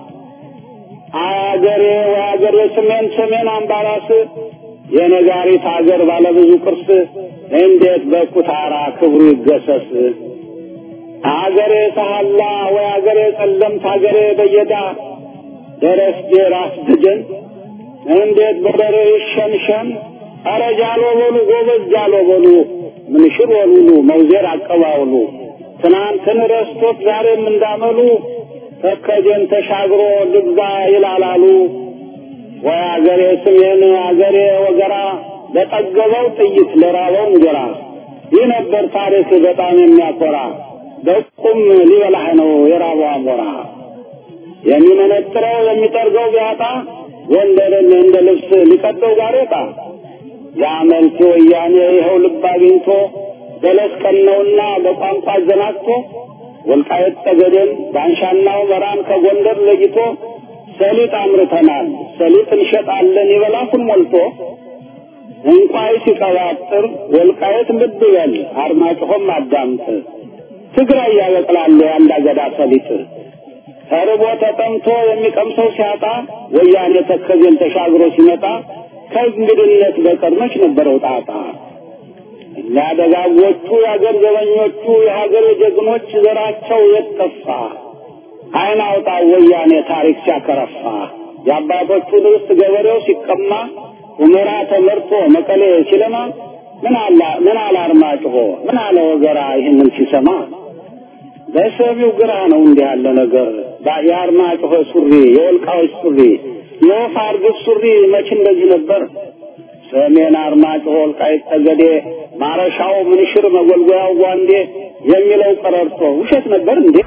H: አገሬ ወአገሬ ሰሜን ሰሜን አምባራስ የነጋሪት አገር ባለብዙ ቅርስ እንዴት በኩታራ ክብሩ ይገሰስ አገሬ ሰሃላ ወይ አገሬ ጸለምት አገሬ በየዳ ደረስጌ ራስ ደጀን እንዴት በደሬ ይሸንሸን አረ ጃሎ በሉ ጎበዝ ጃሎ በሉ ምንሽር ወሉሉ መውዜር አቀባውሉ ትናንትን ረስቶት ዛሬም እንዳመሉ ተከጀን ተሻግሮ ልግዛ ይላላሉ ወይ አገሬ ስሜን አገሬ ወገራ ለጠገበው ጥይት ለራበው እንጀራ ይህ ነበር ታሪክ በጣም የሚያኮራ በቁም ሊበላህ ነው የራበው አሞራ የሚመነጥረው የሚጠርገው ቢያጣ ጎንደርን እንደ ልብስ ሊቀደው ጋሬጣ የአመልቲ ወያኔ ይኸው ልብ አግኝቶ በለስ ቀነውና በቋንቋ አዘናግቶ ወልቃየት ጠገዴን ዳንሻና ሁመራን ከጎንደር ለይቶ ሰሊጥ አምርተናል ሰሊጥ እንሸጣለን ይበላኩን ሞልቶ እንቋይ ሲቀባጥር ወልቃየት ልብ በል አርማጭሆም አዳምጥ ትግራይ ያበቅላሉ የአንድ አገዳ ሰሊጥ ተርቦ ተጠምቶ የሚቀምሰው ሲያጣ ወያኔ ተከዜን ተሻግሮ ሲመጣ ከእንግድነት በቀር መች ነበረው ጣጣ እኛ ደጋጎቹ የአገር ዘበኞቹ የሀገር ጀግኖች ዘራቸው የጠፋ አይን አውጣ ወያኔ ታሪክ ሲያከረፋ የአባቶቹ ርስት ገበሬው ሲቀማ ሁመራ ተመርቶ መቀሌ ሲለማ ምን አላ ምን አለ አርማጭሆ ምን አለ ወገራ ይህንን ሲሰማ በሰሚው ግራ ነው እንዲህ ያለ ነገር የአርማጭሆ ሱሪ የወልቃዎች ሱሪ የወፍ አርግብ ሱሪ መች እንደዚህ ነበር ሰሜን አርማጭሆ ወልቃይት ጠገዴ ማረሻው ምንሽር መጎልጎያው ጓንዴ የሚለው ቀረርቶ ውሸት ነበር እንዴ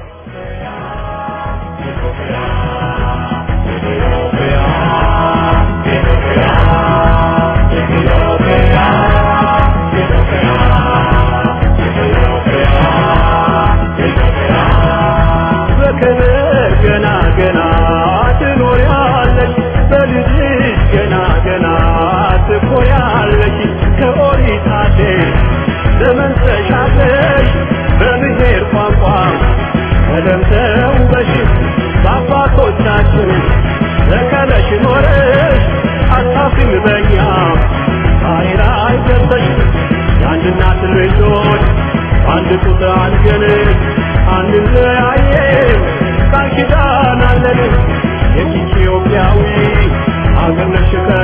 E: በክብር ገና ገና ትኖሪያለሽ በልጅሽ ገና ገና ትኮሪያለሽ ከኦሪት አዴሽ ዘመን ተሻግረሽ በብሔር ቋንቋ ቀለም ተውበሽ በአባቶቻችን ተከለሽ ኖረሽ አታፍሪም በኛ ዛሬ ላይ ደርሰሽ የአንድ እናት ልጆች አንድ ጡት አንገን አንለያየም ቃል ኪዳን አለን የኢትዮጵያዊ አገር ነሽ